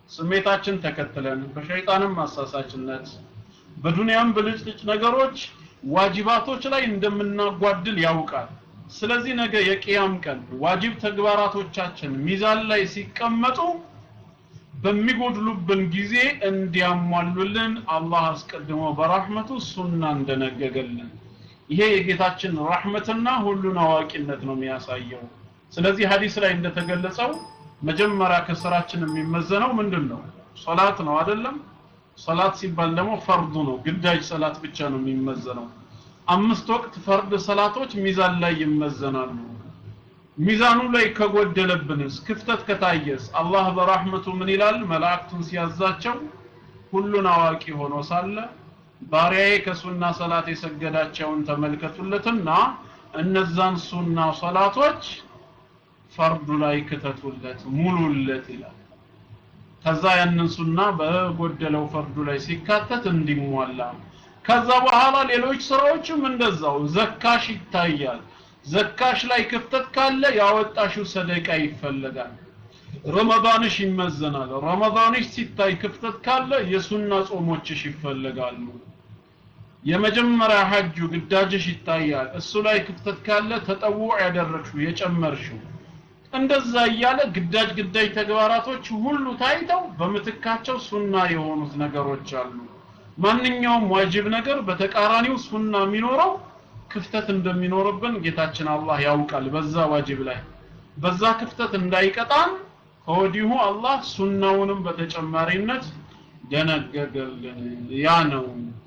ስሜታችን ተከትለን በሸይጣንም አሳሳችነት በዱንያም ብልጭልጭ ነገሮች ዋጅባቶች ላይ እንደምናጓድል ያውቃል ስለዚህ ነገ የቅያም ቀን ዋጅብ ተግባራቶቻችን ሚዛን ላይ ሲቀመጡ በሚጎድሉብን ጊዜ እንዲያሟሉልን አላህ አስቀድሞ በራህመቱ ሱና እንደነገገልን ይሄ የጌታችን ረህመትና ሁሉን አዋቂነት ነው የሚያሳየው ስለዚህ ሀዲስ ላይ እንደተገለጸው መጀመሪያ ከስራችን የሚመዘነው ምንድን ነው ሶላት ነው አይደለም ሶላት ሲባል ደግሞ ፈርዱ ነው ግዳጅ ሰላት ብቻ ነው የሚመዘነው አምስት ወቅት ፈርድ ሰላቶች ሚዛን ላይ ይመዘናሉ ሚዛኑ ላይ ከጎደለብንስ ክፍተት ከታየስ አላህ በራህመቱ ምን ይላል መላእክቱን ሲያዛቸው ሁሉን አዋቂ ሆኖ ሳለ ባሪያዬ ከሱና ሰላት የሰገዳቸውን ተመልከቱለትና እነዛን ሱና ሰላቶች ፈርዱ ላይ ክተቱለት ሙሉለት ይላል ከዛ ያንን ሱና በጎደለው ፈርዱ ላይ ሲካተት እንዲሟላ ከዛ በኋላ ሌሎች ስራዎችም እንደዛው ዘካሽ ይታያል ዘካሽ ላይ ክፍተት ካለ ያወጣሽው ሰደቃ ይፈለጋል ረመዳንሽ ይመዘናል ረመዳንሽ ሲታይ ክፍተት ካለ የሱና ጾሞችሽ ይፈለጋሉ የመጀመሪያ ሐጁ ግዳጅሽ ይታያል እሱ ላይ ክፍተት ካለ ተጠውዕ ያደረግሽው የጨመርሽው እንደዛ እያለ ግዳጅ ግዳጅ ተግባራቶች ሁሉ ታይተው በምትካቸው ሱና የሆኑት ነገሮች አሉ ማንኛውም ዋጅብ ነገር በተቃራኒው ሱና የሚኖረው ክፍተት እንደሚኖርብን ጌታችን አላህ ያውቃል በዛ ዋጅብ ላይ በዛ ክፍተት እንዳይቀጣን ከወዲሁ አላህ ሱናውንም በተጨማሪነት ደነገገልን ያ ነው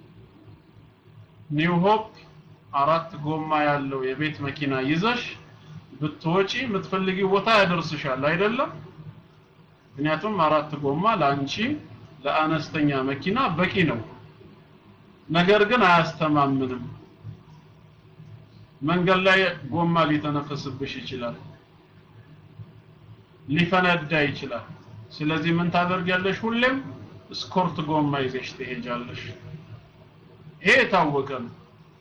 ኒው ሆፕ አራት ጎማ ያለው የቤት መኪና ይዘሽ ብትወጪ የምትፈልጊው ቦታ ያደርስሻል አይደለም ምክንያቱም አራት ጎማ ለአንቺ ለአነስተኛ መኪና በቂ ነው ነገር ግን አያስተማምንም መንገድ ላይ ጎማ ሊተነፈስብሽ ይችላል ሊፈነዳ ይችላል ስለዚህ ምን ታደርጊያለሽ ሁሌም ስኮርት ጎማ ይዘሽ ትሄጃለሽ ይሄ የታወቀ ነው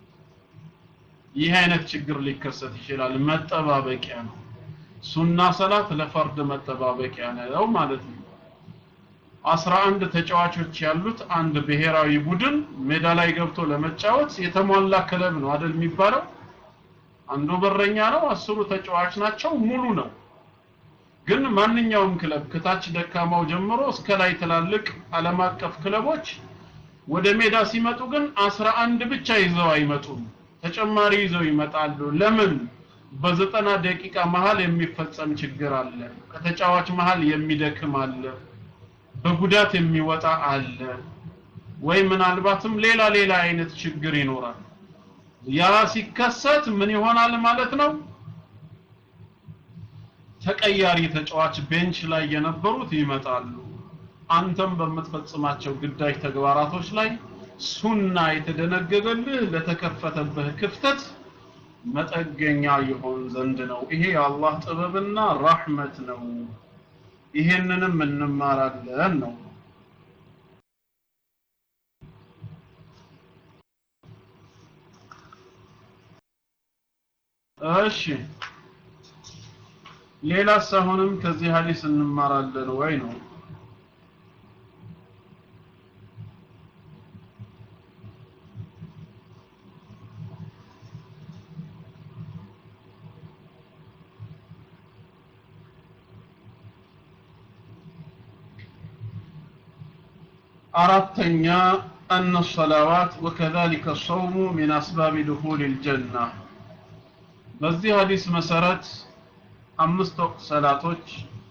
ይህ አይነት ችግር ሊከሰት ይችላል መጠባበቂያ ነው ሱና ሰላት ለፈርድ መጠባበቂያ ነው ማለት ነው አስራ አንድ ተጫዋቾች ያሉት አንድ ብሔራዊ ቡድን ሜዳ ላይ ገብቶ ለመጫወት የተሟላ ክለብ ነው አይደል የሚባለው አንዱ በረኛ ነው አስሩ ተጫዋች ናቸው ሙሉ ነው ግን ማንኛውም ክለብ ከታች ደካማው ጀምሮ እስከ ላይ ትላልቅ ዓለም አቀፍ ክለቦች ወደ ሜዳ ሲመጡ ግን አስራ አንድ ብቻ ይዘው አይመጡም ተጨማሪ ይዘው ይመጣሉ ለምን በዘጠና ደቂቃ መሃል የሚፈጸም ችግር አለ ከተጫዋች መሃል የሚደክም አለ በጉዳት የሚወጣ አለ ወይ ምናልባትም ሌላ ሌላ አይነት ችግር ይኖራል ያ ሲከሰት ምን ይሆናል ማለት ነው ተቀያሪ ተጫዋች ቤንች ላይ የነበሩት ይመጣሉ አንተም በምትፈጽማቸው ግዳጅ ተግባራቶች ላይ ሱና የተደነገገልህ ለተከፈተብህ ክፍተት መጠገኛ ይሆን ዘንድ ነው ይሄ የአላህ ጥበብና ራህመት ነው ይሄንንም እንማራለን ነው እሺ ሌላስ አሁንም ከዚህ ሀዲስ እንማራለን ወይ ነው አራተኛ أن الصلوات وكذلك الصوم من أسباب دخول الجنة በዚህ ሀዲስ መሰረት አምስት ወቅት ሰላቶች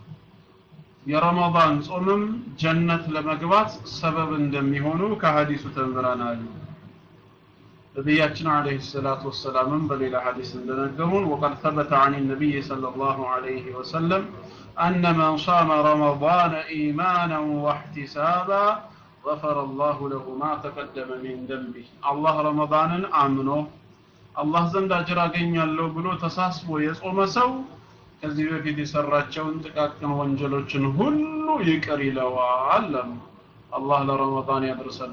የረመዳን ጾምም ጀነት ለመግባት ሰበብ እንደሚሆኑ ከሀዲሱ ተምረናል ነቢያችን አለይሂ ሰላቱ ወሰላምም በሌላ ሀዲስ እንደነገሩን وقد ثبت عن النبي صلى الله عليه وسلم أن من صام رمضان إيمانا واحتسابا غفر الله له ما تقدم من ذنبه الله رمضان آمنه አላህ ዘንድ አጅር አገኛለሁ ብሎ ተሳስቦ የጾመ ሰው ከዚህ በፊት የሰራቸውን ጥቃቅን ወንጀሎችን ሁሉ ይቅር ይለዋል አሉ አላህ ለረመዳን ያድርሰን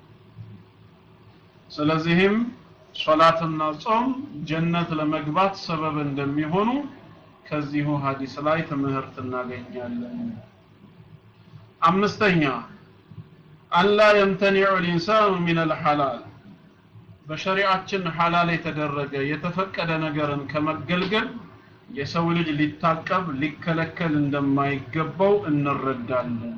ስለዚህም ሶላትና ጾም ጀነት ለመግባት ሰበብ እንደሚሆኑ ከዚሁ ሀዲስ ላይ ትምህርት እናገኛለን አምስተኛ አላ የምተኒዑ ልኢንሳኑ ሚን አልሐላል በሸሪዓችን ሐላል የተደረገ የተፈቀደ ነገርን ከመገልገል የሰው ልጅ ሊታቀብ ሊከለከል እንደማይገባው እንረዳለን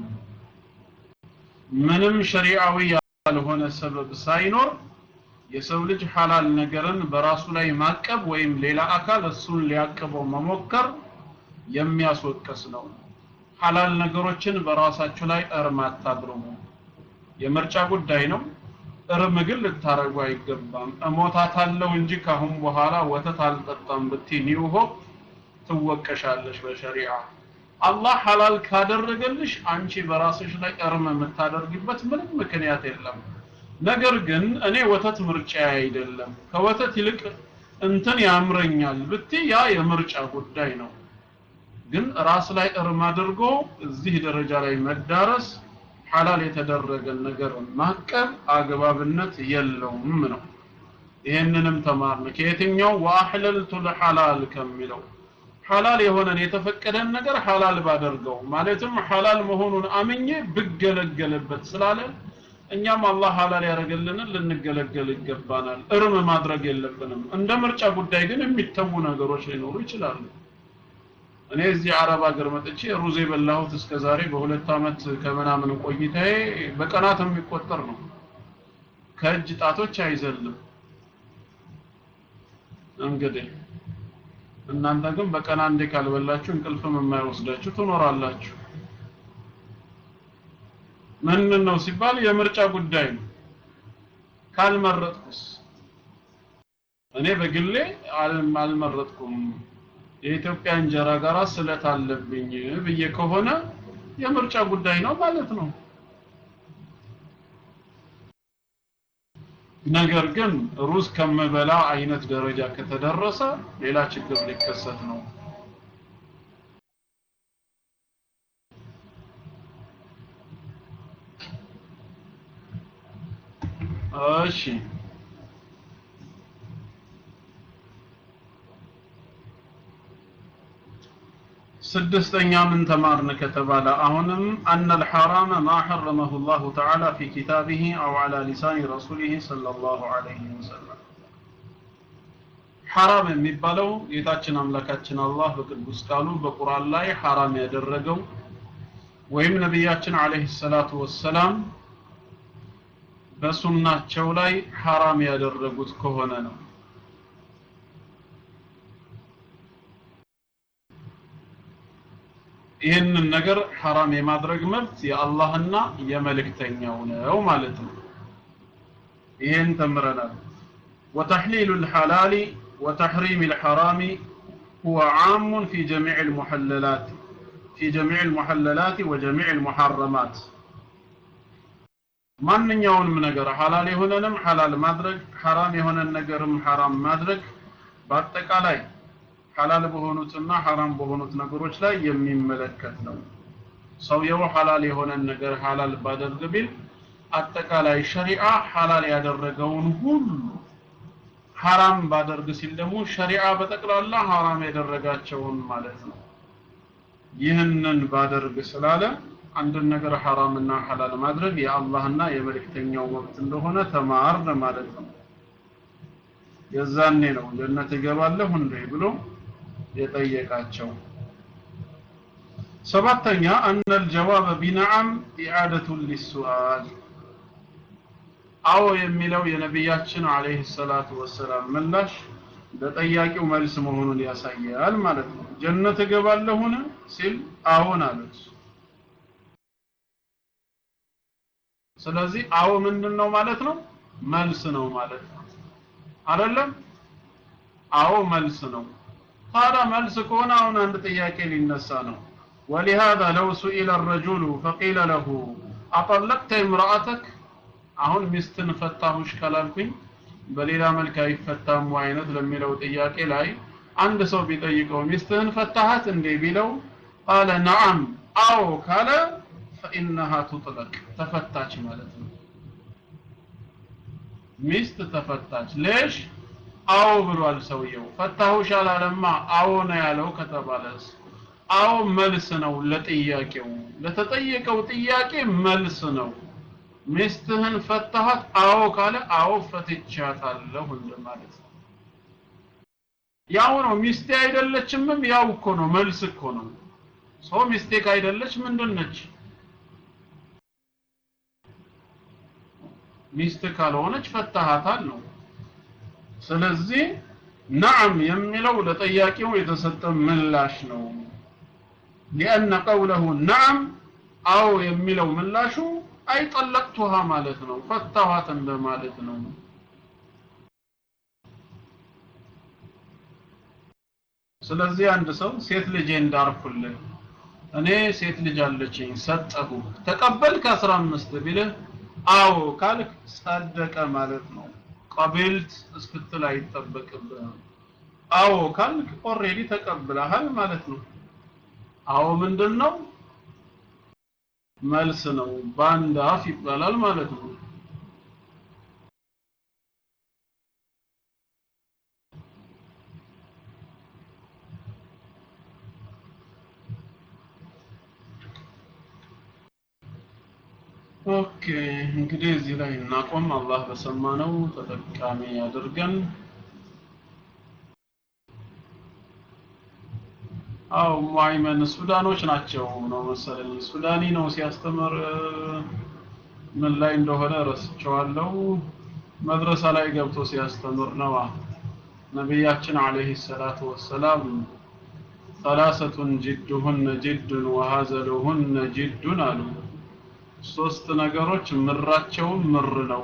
ምንም ሸሪዓዊ ያልሆነ ሰበብ ሳይኖር የሰው ልጅ ሐላል ነገርን በራሱ ላይ ማቀብ ወይም ሌላ አካል እሱን ሊያቅበው መሞከር የሚያስወቅስ ነው ሐላል ነገሮችን በራሳችሁ ላይ እርም አታድርጉ የምርጫ ጉዳይ ነው እርም ግን ልታረጉ አይገባም እሞታታለሁ እንጂ ካሁን በኋላ ወተት አልጠጣም ብትይ ኒው ሆፕ ትወቀሻለሽ በሸሪዓ አላህ ሐላል ካደረገልሽ አንቺ በራስሽ ላይ እርም የምታደርጊበት ምንም ምክንያት የለም ነገር ግን እኔ ወተት ምርጫ አይደለም ከወተት ይልቅ እንትን ያምረኛል ብትይ ያ የምርጫ ጉዳይ ነው ግን ራስ ላይ እርም አድርጎ እዚህ ደረጃ ላይ መዳረስ ሐላል የተደረገን ነገር ማቀብ አግባብነት የለውም ነው ይህንንም ተማርን ከየትኛው ወአሕለልቱ ልሐላል ከሚለው ሐላል የሆነን የተፈቀደን ነገር ሐላል ባደርገው ማለትም ሐላል መሆኑን አምኜ ብገለገልበት ስላለ እኛም አላህ ሐላል ያደረገልንን ልንገለገል ይገባናል እርም ማድረግ የለብንም እንደ ምርጫ ጉዳይ ግን የሚተዉ ነገሮች ሊኖሩ ይችላሉ እኔ እዚህ አረብ ሀገር መጥቼ ሩዝ የበላሁት እስከ ዛሬ በሁለት አመት ከምናምን ቆይታዬ በቀናት የሚቆጠር ነው ከእጅ ጣቶች አይዘልም እንግዲህ እናንተ ግን በቀን አንዴ ካልበላችሁ እንቅልፍም የማይወስዳችሁ ትኖራላችሁ ምን ነው ሲባል የምርጫ ጉዳይ ነው ካልመረጥኩስ እኔ በግሌ አልመረጥኩም የኢትዮጵያ እንጀራ ጋራ ስለት አለብኝ ብዬ ከሆነ የምርጫ ጉዳይ ነው ማለት ነው ነገር ግን ሩዝ ከምበላ አይነት ደረጃ ከተደረሰ ሌላ ችግር ሊከሰት ነው እሺ ስድስተኛ ምን ተማርን ከተባለ አሁንም አነ الحرام ما حرمه الله تعالى في كتابه أو على لسان رسوله صلى الله عليه وسلم ሐራም የሚባለው ጌታችን አምላካችን አላህ በቅዱስ ቃሉ በቁርአን ላይ ሐራም ያደረገው ወይም ነቢያችን አለይሂ ሰላቱ ወሰላም በሱናቸው ላይ ሐራም ያደረጉት ከሆነ ነው ይህንን ነገር ሐራም የማድረግ መብት የአላህና የመልእክተኛው ነው ማለት ነው ይህን ተምረናል وتحليل الحلال وتحريم الحرام هو عام في جميع المحللات في جميع المحللات وجميع المحرمات ማንኛውንም ነገር ሐላል የሆነንም ሐላል ማድረግ ሐራም የሆነን ነገርም ሐራም ማድረግ በአጠቃላይ ሐላል በሆኑትና ሐራም በሆኑት ነገሮች ላይ የሚመለከት ነው ሰውየው ሐላል የሆነን ነገር ሐላል ባደርግ ቢል አጠቃላይ ሸሪዓ ሐላል ያደረገውን ሁሉ ሐራም ባደርግ ሲል ደግሞ ሸሪዓ በጠቅላላ ሐራም ያደረጋቸውን ማለት ነው ይህንን ባደርግ ስላለ አንድን ነገር ሐራምና ሐላል ማድረግ የአላህና የመልእክተኛው መብት እንደሆነ ተማርን ማለት ነው የዛኔ ነው ጀነት እገባለሁ እንዴ ብሎ የጠየቃቸው ሰባተኛ አነ الجواب بنعم إعادة للسؤال አዎ የሚለው የነቢያችን አለይሂ ሰላቱ ወሰላም ምላሽ ለጠያቂው መልስ መሆኑን ያሳያል ማለት ነው ጀነት እገባለሁን ሲል አዎን አሉት ስለዚህ አዎ ምንድን ነው ማለት ነው መልስ ነው ማለት ነው አይደለም አዎ መልስ ነው ታዲያ መልስ ከሆነ አሁን አንድ ጥያቄ ሊነሳ ነው ولهذا لو سئل الرجل فقيل له أطلقت امرأتك አሁን ሚስትን ፈታሁሽ ካላልኩኝ በሌላ መልክ አይፈታም አይነት ለሚለው ጥያቄ ላይ አንድ ሰው ቢጠይቀው ሚስትህን ፈታሃት እንዴ ቢለው ቃለ ነዓም አዎ ካለ فإنها تطلق ተፈታች ማለት ነው ሚስት ተፈታች ሌሽ አዎ ብሏል ሰውየው ፈታሁሽ አላለማ አዎ ነው ያለው ከተባለስ አዎ መልስ ነው ለጥያቄው ለተጠየቀው ጥያቄ መልስ ነው ሚስትህን ፈታሃት አዎ ካለ አዎ ፈትቻታለሁ እንደማለት ነው ያው ነው ሚስቴ አይደለችምም ያው እኮ ነው መልስ እኮ ነው ሰው ሚስቴ ካይደለች ምንድን ነች ሚስት ካልሆነች ፈታሃታል ነው ስለዚህ ነዓም የሚለው ለጠያቂው የተሰጠ ምላሽ ነው لأن قوله نعم አው የሚለው ምላሹ አይ ጠለቅቱሃ ማለት ነው ፈታኋት እንደማለት ነው ስለዚህ አንድ ሰው ሴት ልጄ እንዳርኩልህ እኔ ሴት ልጅ አለችኝ ሰጠሁ ተቀበልክ 15 ቢልህ አዎ ካልክ ጸደቀ ማለት ነው ቀቢልት እስክትል አይጠበቅብህም አዎ ካልክ ኦሬዲ ተቀብለሃል ማለት ነው አዎ ምንድን ነው መልስ ነው በአንድ አፍ ይባላል ማለት ነው ኦኬ እንግዲህ እዚህ ላይ እናቆም አላህ በሰማነው ተጠቃሚ ያድርገን አው ሙአይመን ሱዳኖች ናቸው ነው መሰለኝ ሱዳኒ ነው ሲያስተምር ምን ላይ እንደሆነ ረስቸዋለሁ መድረሳ ላይ ገብቶ ሲያስተምር ነዋ ነቢያችን አለይሂ ሰላቱ ወሰላም ثلاثة جدهن جد وهزلهن جد አሉ ሶስት ነገሮች ምራቸውም ምር ነው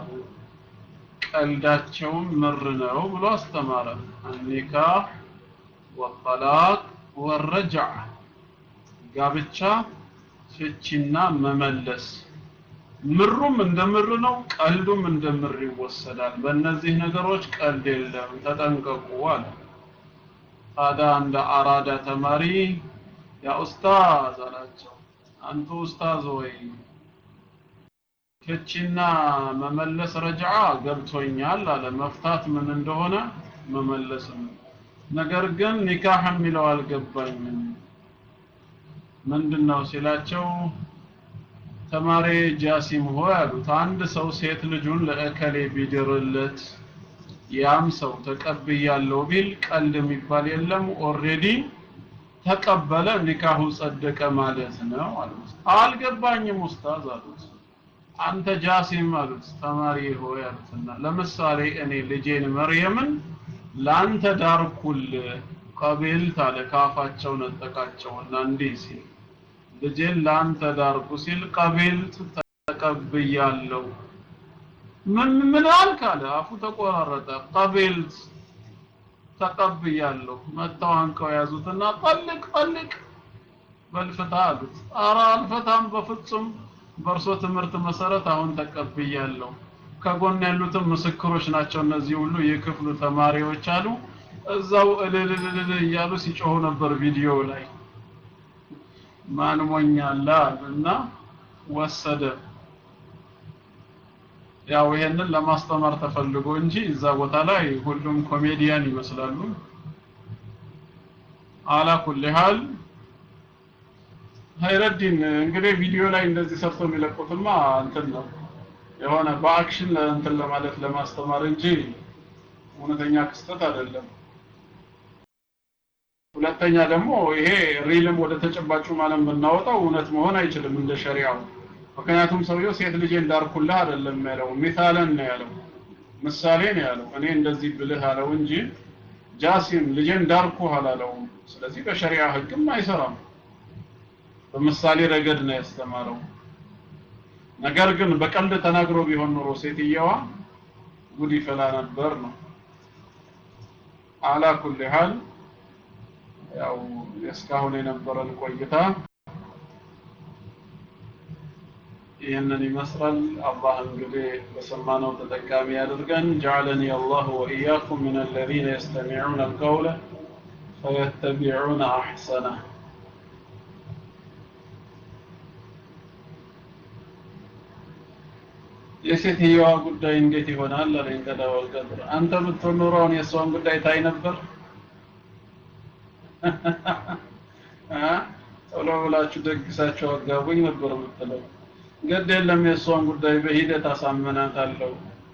ቀልዳቸውም ምር ነው ብሎ አስተማረ አኒካህ ወጠላቅ ወረጅዕ ጋብቻ ፍቺና መመለስ ምሩም እንደ ምር ነው ቀልዱም እንደ ምር ይወሰዳል በእነዚህ ነገሮች ቀልድ የለም ተጠንቀቁ አለ ታዲያ እንደ አራዳ ተማሪ ያ ኡስታዝ አላቸው አንቱ ኡስታዝ ወይ ፍቺና መመለስ ረጅዓ ገብቶኛል አለ መፍታት ምን እንደሆነ መመለስም ነገር ግን ኒካህ የሚለው አልገባኝም ምንድነው ሲላቸው ተማሪ ጃሲም ሆይ አሉት አንድ ሰው ሴት ልጁን ለእከሌ ቢድርለት ያም ሰው ተቀብያለሁ ቢል ቀልድ የሚባል የለም ኦሬዲ ተቀበለ ኒካሁ ጸደቀ ማለት ነው አሉት አልገባኝም ኡስታዝ አሉት አንተ ጃሲም አሉት ተማሪ ሆይ አሉትና ለምሳሌ እኔ ልጄን መርየምን ላንተ ዳርኩል ቀቢልት አለ ካፋቸው ነጠቃቸውና እንዲህ ሲል ልጄን ላንተ ዳርኩ ሲል ቀቢልት ተቀብያለሁ ምን ምን አልክ አለ አፉ ተቆራረጠ ቀቢልት ተቀብያለሁ መተው አንቀው ያዙትና ጠልቅ ጠልቅ በልፍታ አሉት ኧረ አልፈታም በፍጹም በእርሶ ትምህርት መሰረት አሁን ተቀብያለሁ ከጎን ያሉትም ምስክሮች ናቸው እነዚህ ሁሉ የክፍሉ ተማሪዎች አሉ እዛው እልልልል እያሉ ሲጮሁ ነበር ቪዲዮ ላይ ማን ሞኛላ እና ወሰደ ያው ይሄንን ለማስተማር ተፈልጎ እንጂ እዛ ቦታ ላይ ሁሉም ኮሜዲያን ይመስላሉ አላ ኩል ሀል ሀይረዲን እንግዲህ ቪዲዮ ላይ እንደዚህ ሰርቶ የሚለቁትማ እንትን ነው የሆነ በአክሽን እንትን ለማለት ለማስተማር እንጂ እውነተኛ ክስተት አይደለም ሁለተኛ ደግሞ ይሄ ሪልም ወደ ተጨባጩ ማለም ብናወጣው እውነት መሆን አይችልም እንደ ሸሪዓው ምክንያቱም ሰውየው ሴት ልጄ እንዳርኩልህ አይደለም ያለው ሚሳለን ነው ያለው ምሳሌ ነው ያለው እኔ እንደዚህ ብልህ አለው እንጂ ጃሲም ልጄ እንዳርኩህ አላለውም ስለዚህ በሸሪዓ ህግም አይሰራም በምሳሌ ረገድ ነው ያስተማረው ነገር ግን በቀልድ ተናግሮ ቢሆን ኖሮ ሴትየዋ ጉድ ይፈላ ነበር ነው አላ ኩል ሀል ያው እስካሁን የነበረን ቆይታ ይህንን ይመስላል አላህ እንግዲህ በሰማነው ተጠቃሚ ያድርገን ጀعلني الله وإياكم من الذين يستمعون القول فيتبعون أحسنه የሴትየዋ ጉዳይ እንዴት ይሆናል አለኝ ቀዳወል ቀድር አንተ ብትሆን ኖሮ አሁን የእሷን ጉዳይ ታይ ነበር ቶሎ ብላችሁ ደግሳቸው አጋቡኝ ነበር የምትለው። ግድ የለም የእሷን ጉዳይ በሂደት አሳምናታለሁ።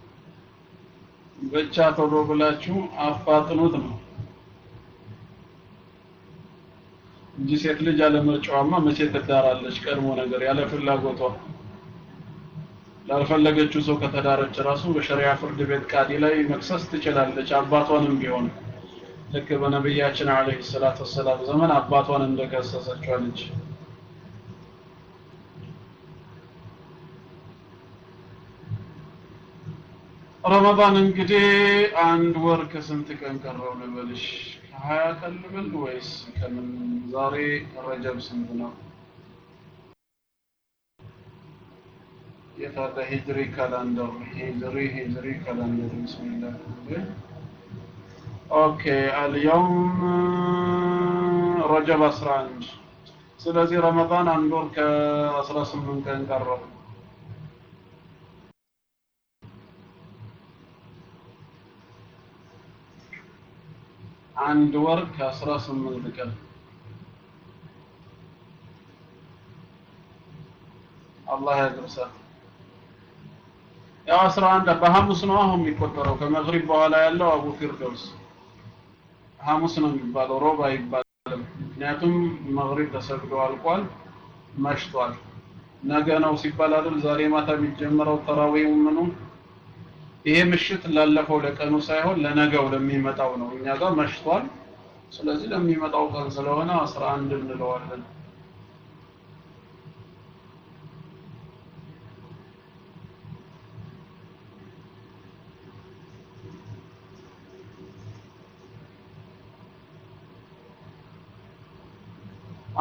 ብቻ ቶሎ ብላችሁ አፋጥኑት ነው እንጂ ሴት ልጅ ያለ ምርጫዋማ መቼ ትዳራለች? ቀድሞ ነገር ያለ ፍላጎቷ ላልፈለገችው ሰው ከተዳረች ራሱ በሸሪያ ፍርድ ቤት ቃዲ ላይ መክሰስ ትችላለች፣ አባቷንም ቢሆን ልክ በነቢያችን አለይሂ ሰላቱ ወሰላም ዘመን አባቷን እንደከሰሰችው ልጅ ረመዳን እንግዲህ አንድ ወር ከስንት ቀን ቀረው ልበልሽ? ከሀያ ቀን ልበል ወይስ ከምን? ዛሬ ረጀብ ስንት ነው? የታለ ሂጅሪ ካላንደር ሂጅሪ ሂጅሪ ካላንደር ቢስሚላህ ኦኬ አልየውም ረጀብ 11 ስለዚህ ረመዳን አንድ ወር ከ18 ቀን ቀረው አንድ ወር ከ18 ቀን አላህ ያድርሳል ያው 11 በሐሙስ ነው አሁን የሚቆጠረው ከመግሪብ በኋላ ያለው አቡ ፊርደውስ ሐሙስ ነው የሚባለው ሮብ አይባልም ምክንያቱም መግሪብ ተሰግዶ አልቋል መሽቷል ነገ ነው ሲባል አይደል ዛሬ ማታ የሚጀምረው ተራዊው ምኑ ይሄ ምሽት ላለፈው ለቀኑ ሳይሆን ለነገው ለሚመጣው ነው እኛ ጋር መሽቷል ስለዚህ ለሚመጣው ቀን ስለሆነ 11 እንለዋለን